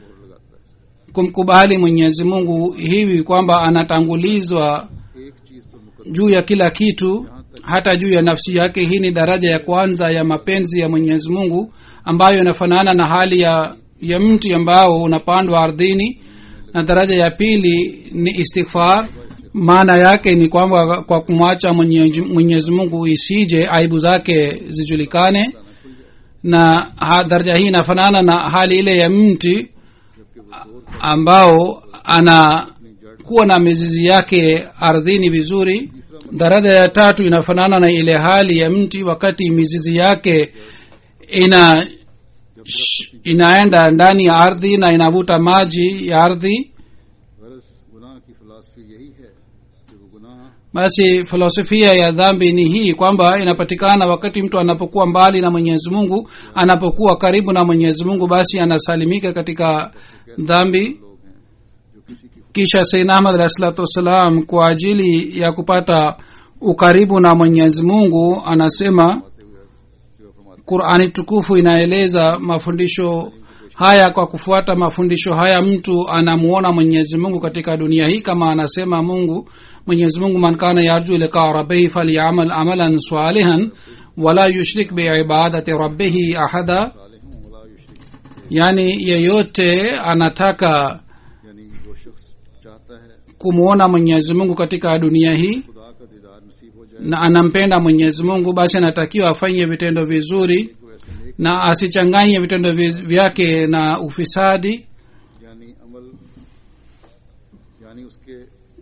kumkubali mwenyezi mungu hivi kwamba anatangulizwa एक चीज पर मुकदम juu ya kila kitu hata juu ya nafsi yake hii ni daraja ya kwanza ya mapenzi ya mwenyezi mungu ambayo inafanana na hali ya ya mti ambao unapandwa ardhini na daraja ya pili ni istighfar maana yake ni kwamba kwa kumwacha mwenyezi Mwenyezi mungu isije aibu zake zijulikane na ha, daraja hii inafanana na hali ile ya mti ambao anakuwa na mizizi yake ardhini vizuri daraja ya tatu inafanana na ile hali ya mti wakati mizizi yake ina sh- inaenda ndani ya ardhi na inavuta maji ya ardhi गरज गुनाह की फिलासफी यही है कि वो गुनाह basi filosofia ya dhambi ni hii kwamba inapatikana wakati mtu anapokuwa mbali na mwenyezi mungu anapokuwa karibu na mwenyezi mungu basi anasalimika katika dhambi लोग हैं जो किसी की kisha saidna ahmad alahi salatu wassalam kwa ajili ya kupata ukaribu na mwenyezi mungu anasema बातें हुए जो फरमाते qurani tukufu inaeleza mafundisho haya kwa kufuata mafundisho haya mtu anamuona mwenyezi mungu katika dunia hii kama anasema mungu mwenyezi mungu man kana yarju liqaa rabbihi falyamal amalan salihan wala yushrik biibadati rabbihi ahada साले हूँ वला युशरिक yaani yeyote anataka यानी जो शख्स चाहता है kumwona mwenyezi mungu katika dunia hii खुदा का दीदार नसीब हो जाए na anampenda mwenyezi mungu basi anatakiwa afanye vitendo vizuri तो ऐसे नेक na asichanganye vitendo vi- vyake na ufisadi यानी अमल यानी उसके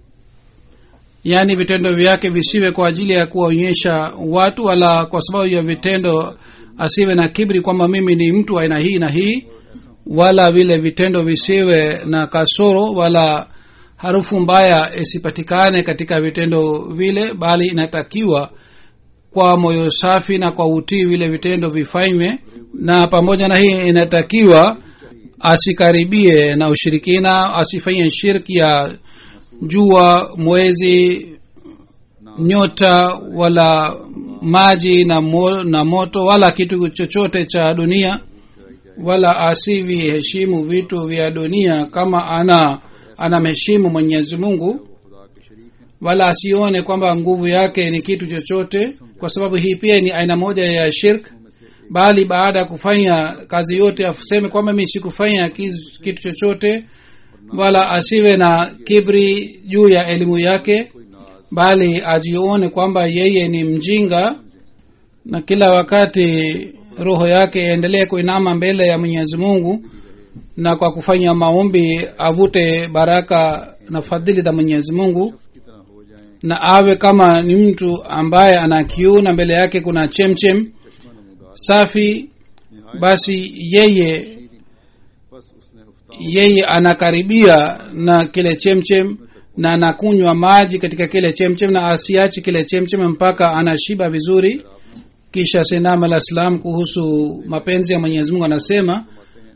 yaani vitendo vyake visiwe kwa ajili ya kuwaonyesha watu wala kwa sababu ya vitendo asiwe na kibri kwamba mimi ni mtu wa aina hii na hii wala vile vitendo visiwe na kasoro wala harufu mbaya isipatikane katika vitendo vile bali inatakiwa kwa moyo safi na kwa utii vile vitendo vifanywe na pamoja na hii inatakiwa asikaribie na ushirikina asifanye shirki ya jua mwezi nyota wala maji na, mo, na moto wala kitu chochote cha dunia wala asiviheshimu vitu vya dunia kama ana anamheshimu mwenyezi mungu वो खुदा के शरीक हैं wala asione kwamba nguvu yake ni kitu chochote kwa sababu hii pia ni aina moja ya shirk में से bali baada ya kufanya kazi yote aseme kwamba mi sikufanya kiz- kitu chochote wala asiwe na kibri juu ya elimu yake कोई नाज bali ajione kwamba yeye ni mjinga na kila wakati roho yake iendelee kuinama mbele ya mwenyezi mungu na kwa kufanya maombi avute baraka na fadhili za mwenyezi mungu की तरह हो जाएं na awe kama ni mtu ambaye ana kiu na mbele yake kuna chemchem चश्मा नमूदार safi basi yeye शीरी बस उसने उफ्तार yeye anakaribia na kile chemchem na anakunywa maji katika kile chemchem na asiachi kile chemchem mpaka anashiba vizuri kisha sinam alah salam kuhusu mapenzi ya mwenyezi mungu anasema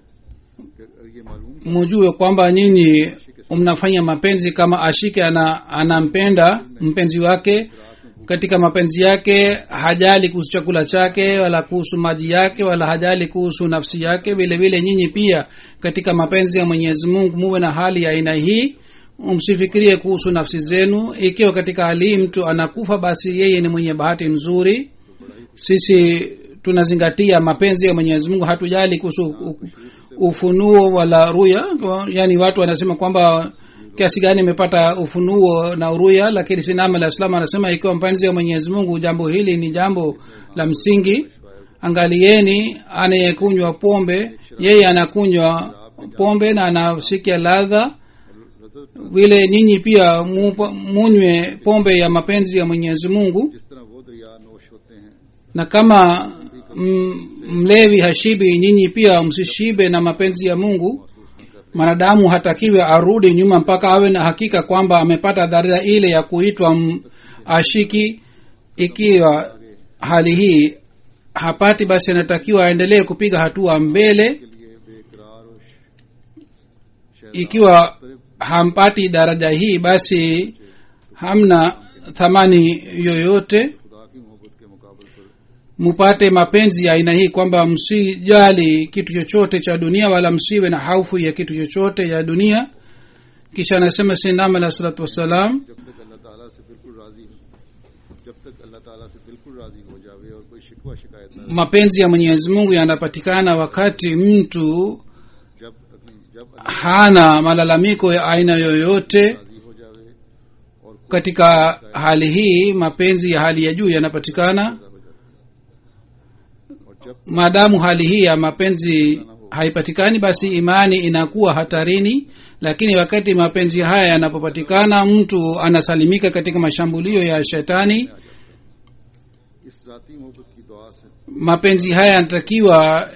कि अगर ये मालूम mujue kwamba nyinyi mnafanya mapenzi kama ashike ana, anampenda mpenzi wake katika mapenzi yake hajali kuhusu chakula chake wala kuhusu maji yake wala hajali kuhusu nafsi yake vile vile nyinyi pia katika mapenzi ya mwenyezi mungu muwe na hali ya aina hii msifikirie kuhusu nafsi zenu ikiwa katika hali hii mtu anakufa basi yeye ni mwenye bahati nzuri sisi tunazingatia mapenzi ya mwenyezi mungu hatujali kuhusu u- ufunuo wala ruya yaani watu wanasema kwamba kiasi gani imepata ufunuo na ruya lakini sinam alah salam anasema ikiwa mpenzi ya mwenyezi mungu jambo hili ni jambo la msingi angalieni anayekunywa pombe yeye anakunywa pombe na anasikia ladha vile nyinyi pia mupa- munywe pombe ya mapenzi ya mwenyezi mungu जिस तरह वो दरिया नोश होते हैं na kama m- mlevi hashibi nyinyi pia msishibe na mapenzi ya mungu mwanadamu hatakiwe arudi nyuma mpaka awe na hakika kwamba amepata dharira ile ya kuitwa m- ashiki ikiwa hali hii hapati basi anatakiwa aendelee kupiga hatua mbele के लिए बेकरार और श- ikiwa hampati daraja hii basi hamna thamani yoyote खुदा की मोहब्बत के मुकाबले पर mupate mapenzi ya aina hii kwamba msijali kitu chochote cha dunia wala msiwe na haufu ya kitu chochote ya dunia kisha anasema sinam alah salatu wassalam जब तक अल्लाह ताला से बिल्कुल राजी हो जब तक अल्लाह ताला से बिल्कुल राजी हो जावे और कोई शिकवा शिकायत ना mapenzi ya mwenyezi mungu yanapatikana wakati mtu जब अपनी जब अल्लाह hana malalamiko ya aina yoyote राजी हो जावे और katika hali hii mapenzi ya hali ya juu yanapatikana पैदा हो जाता है और जब maadamu hali hii ya mapenzi haipatikani basi imani inakuwa hatarini lakini wakati mapenzi haya yanapopatikana mtu anasalimika katika mashambulio ya shetani इस जाती मोहब्बत की दुआ से mapenzi haya yanatakiwa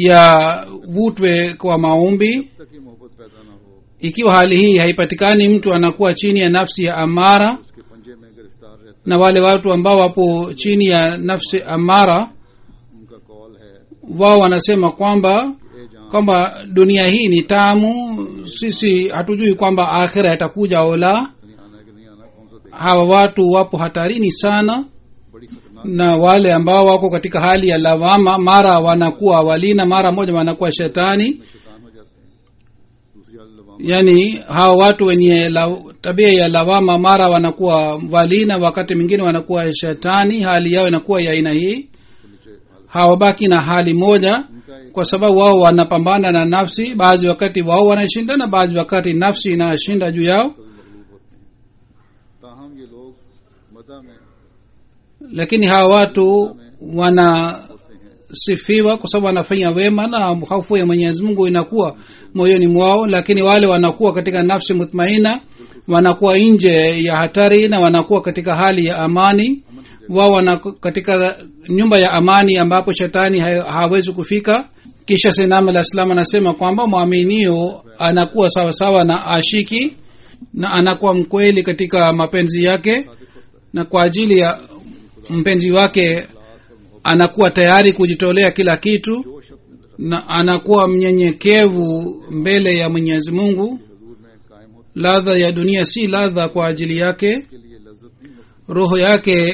yavutwe kwa maombi जब तक ये मोहब्बत पैदा ना हो ikiwa hali hii haipatikani mtu anakuwa chini ya nafsi ya amara उसके पंजे में गिरफ्तार रहता na wale watu ambao wapo chini ya nafsi amara है उनका कॉल है wao wanasema kwamba ए जान kwamba dunia hii ni tamu sisi hatujui kwamba akhira itakuja au la नहीं आना है कि नहीं आना कौन सा देख hawa watu wapo hatarini sana बड़ी खतरनाक na wale ambao wako katika hali ya lawama mara wanakuwa walina mara moja wanakuwa shetani शैतान हो जाते हैं दूसरी हाल लवाम yaani hawa watu wenye la, tabia ya lawama mara wanakuwa walina wakati mwingine wanakuwa shetani hali yao inakuwa ya aina hii के नीचे हाल hawabaki na hali moja उनका एक kwa sababu wao wanapambana na nafsi baadhi wakati wao wanashinda na baadhi wakati nafsi inashinda juu yao कभी मगलूब होते हैं ताहम ये लोग मदा में lakini hawa watu wanasifiwa होते हैं kwa sababu wanafanya wema na hofu ya mwenyezi mungu inakuwa moyoni mwao lakini wale wanakuwa katika nafsi mutmaina wanakuwa nje ya hatari na wanakuwa katika hali ya amani wao wana katika nyumba ya amani ambapo shetani ha- hawezi kufika kisha senam alah salam anasema kwamba mwaminio anakuwa sawasawa na ashiki na anakuwa mkweli katika mapenzi yake na kwa ajili ya mpenzi wake anakuwa tayari kujitolea kila kitu जोश अपने na anakuwa mnyenyekevu mbele ya mwenyezi mungu हजूर में कायम होते ladha ya dunia si ladha kwa ajili yake के लिए लज्जत नहीं होती roho yake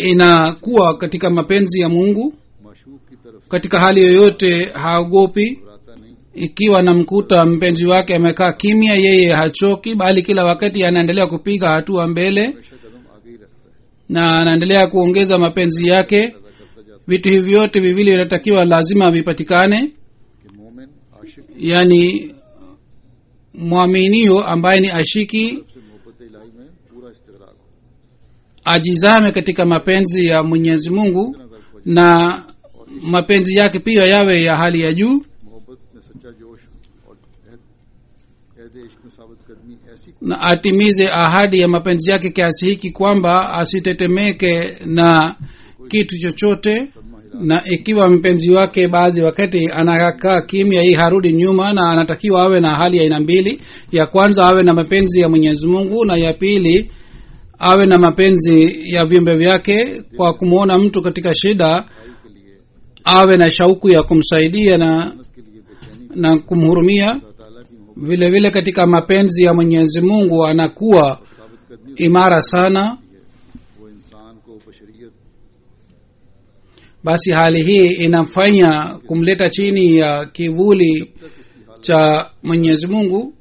inakuwa katika mapenzi ya mungu माशूक की तरफ से katika hali yoyote haogopi घबराता नहीं ikiwa anamkuta mpenzi wake amekaa kimya yeye hachoki bali kila wakati anaendelea kupiga hatua mbele हमेशा कदम आगे ही रखता है na anaendelea kuongeza mapenzi yake पैदा करता जाता vitu hivi vyote viwili vinatakiwa lazima vipatikane है कि मोमिन आशिक की yani mwaminio ambaye ni ashiki तरफ से मोहब्बत इलाही में पूरा इस्तेगराक हो ajizame katika mapenzi ya mwenyezi mungu इतना गर्व हो na mapenzi yake pia yawe ya hali ya juu मोहब्बत में सच्चा जोश और कहते इश्क में साबित कदमी ऐसी na atimize ahadi ya mapenzi yake kiasi hiki kwamba asitetemeke na kitu chochote Kadma हिला na ikiwa mpenzi wake baadhi wakati anakaa kimya hii harudi nyuma na anatakiwa awe na hali ya aina mbili ya kwanza awe na mapenzi ya mwenyezi mungu na ya pili awe na mapenzi ya viumbe vyake kwa kumwona mtu katika shida भाई के लिए awe na shauku ya kumsaidia na मदद के लिए बेचैनी na kumhurumia अल्लाह ताला की मोहब्बत vile vile katika mapenzi ya mwenyezi mungu anakuwa और साबित कदमी imara sana वो इंसान को बशरियत basi hali hii inamfanya kumleta chini ya kivuli cha mwenyezi mungu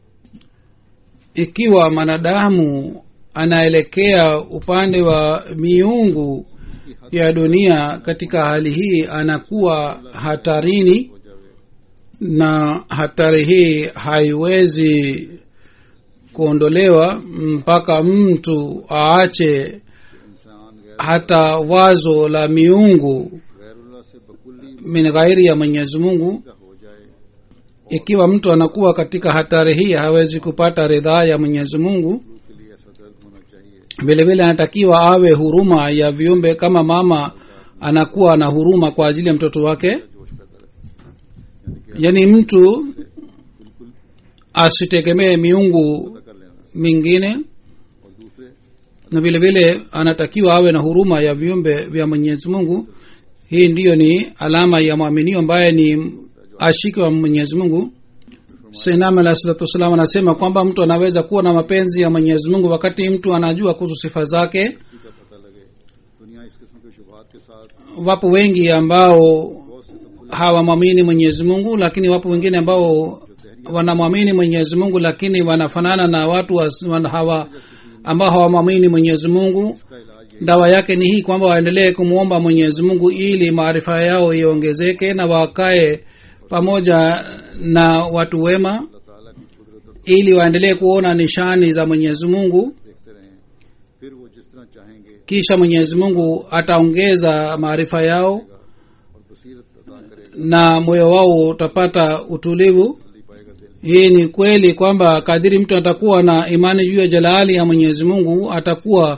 ikiwa mwanadamu anaelekea upande wa miungu ya dunia katika hali hii anakuwa hatarini हो जावे na hatari hii haiwezi kuondolewa mpaka mtu aache इंसान गैर hata wazo la miungu गैरुल्लाह से बकुल्ली min ghairi ya mwenyezi mungu का हो जाए ikiwa mtu anakuwa katika hatari hii hawezi kupata ridhaa ya mwenyezi mungu के लिए ऐसा दर्द होना चाहिए vile vile anatakiwa awe huruma ya viumbe kama mama anakuwa na huruma kwa ajili ya mtoto wake जोश पैदा रखे यानी कि yaani mtu बिल्कुल asitegemee miungu पता कर लेना mingine और दूसरे na vile vile anatakiwa awe na huruma ya viumbe vya mwenyezi mungu hii ndiyo ni alama ya mwaminio ambaye ni ashiki wa mwenyezi mungu sainam alah salatu wassalam anasema kwamba mtu anaweza kuwa na mapenzi ya mwenyezi mungu wakati mtu anajua kuhusu sifa zake इसी का पता लगे दुनिया इस किस्म के शुभात के साथ wapo wengi ambao बहुत से तफुल hawamwamini mwenyezi mungu lakini wapo wengine ambao wanamwamini mwenyezi mungu lakini wanafanana na watu wa, wana- hawa ambao hawamwamini mwenyezi mungu का इलाज ये dawa yake ni hii kwamba waendelee kumwomba mwenyezi mungu ili maarifa yao iongezeke na wakae pamoja na watu wema अल्लाह ताला की कुदरत ili waendelee kuona nishani za mwenyezi mungu देखते रहें फिर वो जिस तरह चाहेंगे kisha mwenyezi mungu ataongeza maarifa yao और बसीरत अदा करेगा na moyo wao utapata utulivu जल्दी पाएगा दिल hii ni kweli kwamba kadiri mtu atakuwa na imani juu ya jalali ya mwenyezi mungu atakuwa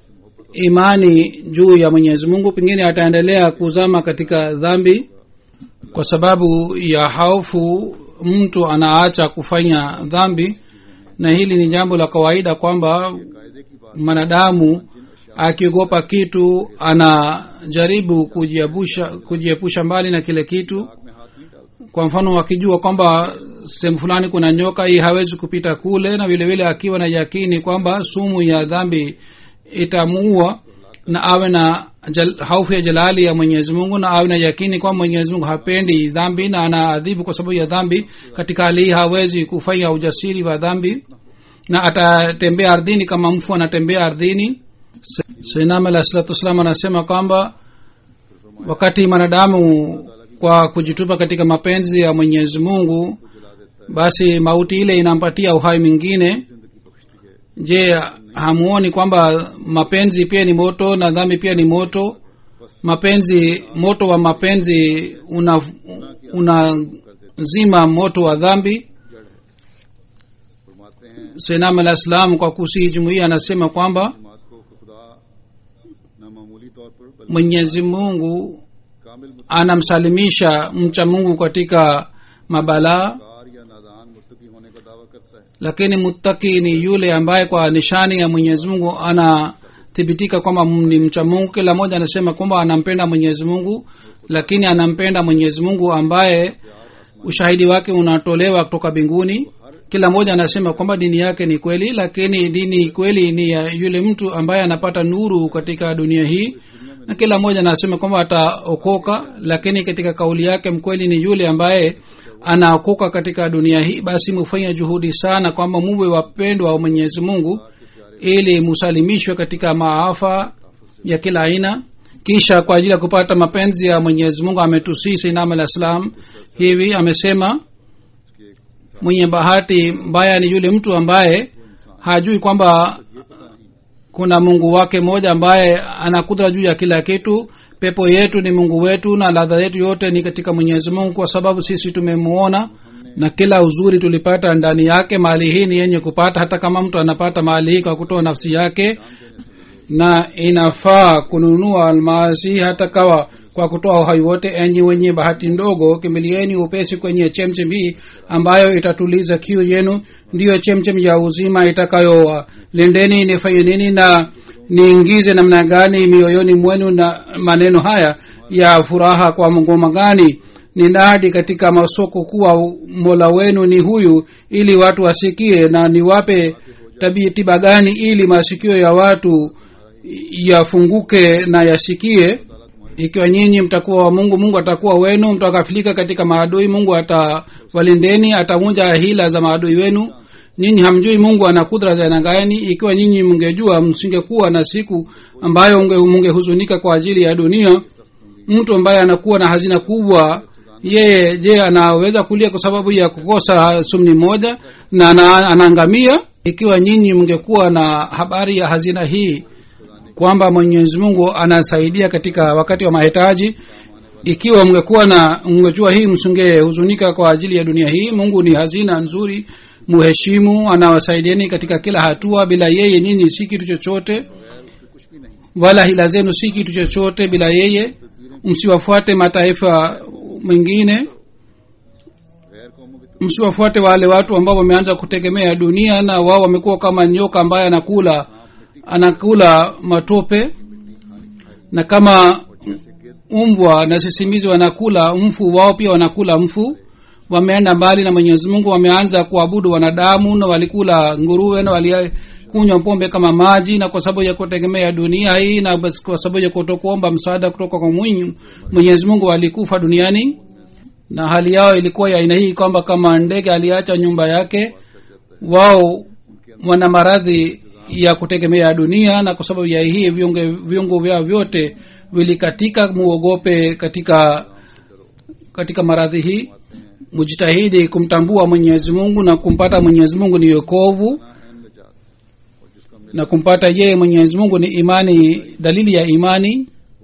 imani juu ya mwenyezi mungu pengine ataendelea kuzama katika dhambi kwa sababu ya hofu mtu anaacha kufanya dhambi na hili ni jambo la kawaida kwamba कायदे की बात mwanadamu akiogopa kitu anajaribu kujiepusha kujiepusha mbali na kile kitu आग में हाथ नहीं डालता kwa mfano akijua kwamba sehemu fulani kuna nyoka hii hawezi kupita kule na vile vile akiwa na yakini kwamba sumu ya dhambi itamuua na awe na jal, haufu ya jalali ya mwenyezi mungu na awe na yakini kwamba mwenyezi mungu hapendi dhambi na anaadhibu kwa sababu ya dhambi katika hali hii hawezi kufanya ujasiri wa dhambi na atatembea ardhini kama mfu anatembea ardhini sainam alah salatu wassalam anasema kwamba wakati mwanadamu kwa kujitupa katika mapenzi ya mwenyezi mungu basi mauti ile inampatia uhai mwingine जिंदगी बख्शती है je hamuoni kwamba mapenzi pia ni moto na dhambi pia ni moto mapenzi moto wa mapenzi una unazima moto wa dhambi जड़ है फरमाते हैं senam alah salam kwa kusihi jumuia anasema kwamba जमात को कि खुदा नामामूली तौर पर बल्कि mwenyezi mungu कामिल anamsalimisha mcha mungu katika mabalaa मुतकार या नादान मुत्तकी होने का दावा करता है lakini muttaki ni yule ambaye kwa nishani ya mwenyezi mungu anathibitika kwamba ni mcha mungu kila mmoja anasema kwamba anampenda mwenyezi mungu lakini anampenda mwenyezi mungu ambaye ushahidi wake unatolewa kutoka mbinguni हर kila mmoja anasema kwamba dini yake ni kweli lakini dini kweli ni ya yule mtu ambaye anapata nuru katika dunia hii na kila mmoja anasema kwamba ataokoka lakini katika kauli yake mkweli ni yule ambaye anaokoka katika dunia hii basi mufanya juhudi sana kwamba muwe wapendwa wa mwenyezi mungu ili musalimishwe katika maafa ya kila aina kisha kwa ajili ya kupata mapenzi ya mwenyezi mungu ametusii sainam alah salam hivi amesema mwenye bahati mbaya ni yule mtu ambaye hajui kwamba kuna mungu wake mmoja ambaye ana kudra juu ya kila kitu pepo yetu ni mungu wetu na ladha yetu yote ni katika mwenyezi mungu kwa sababu sisi tumemuona na kila uzuri tulipata ndani yake mali hii ni yenye kupata hata kama mtu anapata mali hii kwa kutoa nafsi yake na inafaa kununua almasi hata kawa kwa kutoa uhai wote enyi wenye bahati ndogo kimbilieni upesi kwenye chemchem hii ambayo itatuliza kiu yenu ndiyo chemchem ya uzima itakayo lindeni nifanye nini na niingize namna gani mioyoni mwenu na maneno haya ya furaha kwa ngoma gani ninadi katika masoko kuwa mola wenu ni huyu ili watu wasikie na niwape tabii tiba gani ili masikio ya watu yafunguke na yasikie ikiwa nyinyi mtakuwa wa mungu mungu atakuwa wenu mtakafilika katika maadui mungu atawalindeni atavunja hila za maadui wenu nyinyi hamjui mungu ana kudra za aina gani ikiwa nyinyi mngejua msingekuwa na siku ambayo mungehuzunika kwa ajili ya dunia mtu ambaye anakuwa na hazina kubwa yeye je anaweza kulia kwa sababu ya kukosa sumni moja na anaangamia ikiwa nyinyi mngekuwa na habari ya hazina hii kwamba mwenyezi mungu anasaidia katika wakati wa mahitaji ikiwa mngekuwa na mngejua hii msingehuzunika kwa ajili ya dunia hii mungu ni hazina nzuri muheshimu anawasaidieni katika kila hatua bila yeye nyinyi si kitu chochote wala hila zenu si kitu chochote bila yeye msiwafuate mataifa mengine msiwafuate wale watu ambao wameanza kutegemea dunia na wao wamekuwa kama nyoka ambaye anakula anakula matope na kama umbwa na sisimizi wanakula mfu wao pia wanakula mfu wameenda mbali na mwenyezi mungu wameanza kuabudu wanadamu na walikula nguruwe na walikunywa pombe kama maji na kwa sababu ya kutegemea dunia hii na kwa sababu ya kutokuomba msaada kutoka kwa mwenyezi mungu walikufa duniani na hali yao ilikuwa ya aina hii kwamba kama ndege aliacha nyumba yake wao wana maradhi ya kutegemea dunia na kwa sababu ya hii viungo vyao vyote vilikatika muogope katika katika maradhi hii mujitahidi kumtambua mwenyezi mungu na kumpata mwenyezi mungu ni yokovu na kumpata yeye mwenyezi mungu ni imani dalili ya imani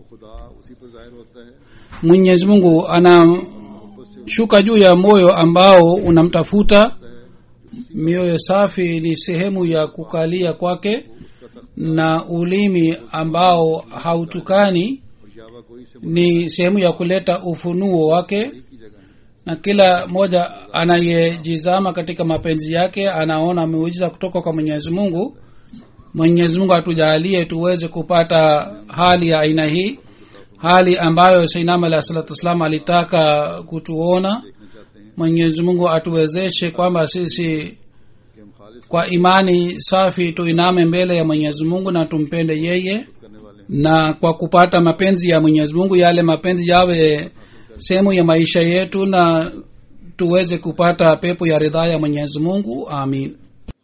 mwenyezi mungu anashuka juu ya moyo ambao unamtafuta mioyo safi ni sehemu ya kukalia kwake na ulimi ambao hautukani ni sehemu ya kuleta ufunuo wake na kila mmoja anayejizama katika mapenzi yake anaona miujiza kutoka kwa mwenyezi mungu mwenyezi mungu atujalie tuweze kupata hali ya aina hii hali ambayo sainam alah salatu wassalam alitaka kutuona mwenyezi mungu atuwezeshe kwamba sisi kwa imani safi tuiname mbele ya mwenyezi mungu na tumpende yeye na kwa kupata mapenzi ya mwenyezi mungu yale mapenzi yawe sehemu ya maisha yetu na tuweze kupata pepo ya ridhaa ya mwenyezi mungu amin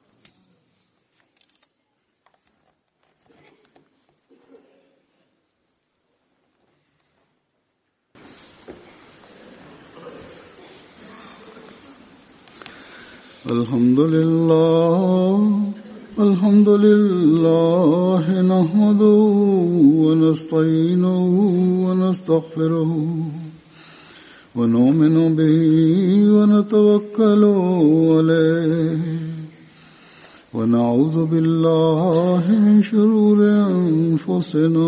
الحمد لله الحمد لله نحمده ونستعينه ونستغفره ونؤمن به ونتوكل عليه ونعوذ بالله من شرور انفسنا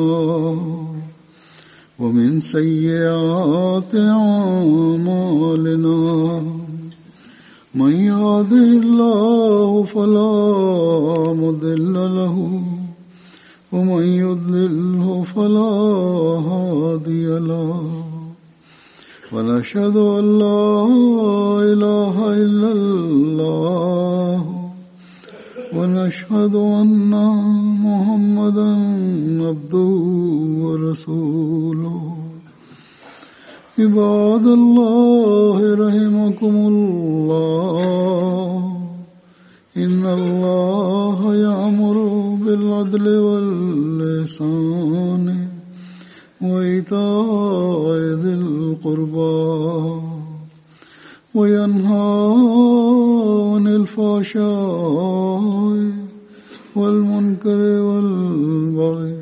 ومن سيئات اعمالنا من يهده الله فلا مضل له ومن يضلله فلا هادي له ونشهد أن لا إله إلا الله ونشهد أن محمدا عبده ورسوله عباد الله رحمكم الله إن الله يأمر بالعدل واللسان وإيتاء ذي القربى وينهى عن الفحشاء والمنكر والبغي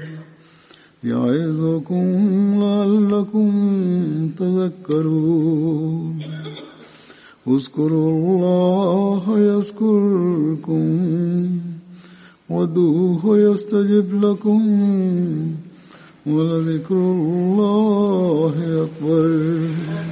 يعظكم لعلكم تذكرون اذكروا الله يذكركم ودوه يستجب لكم ولذكر الله أكبر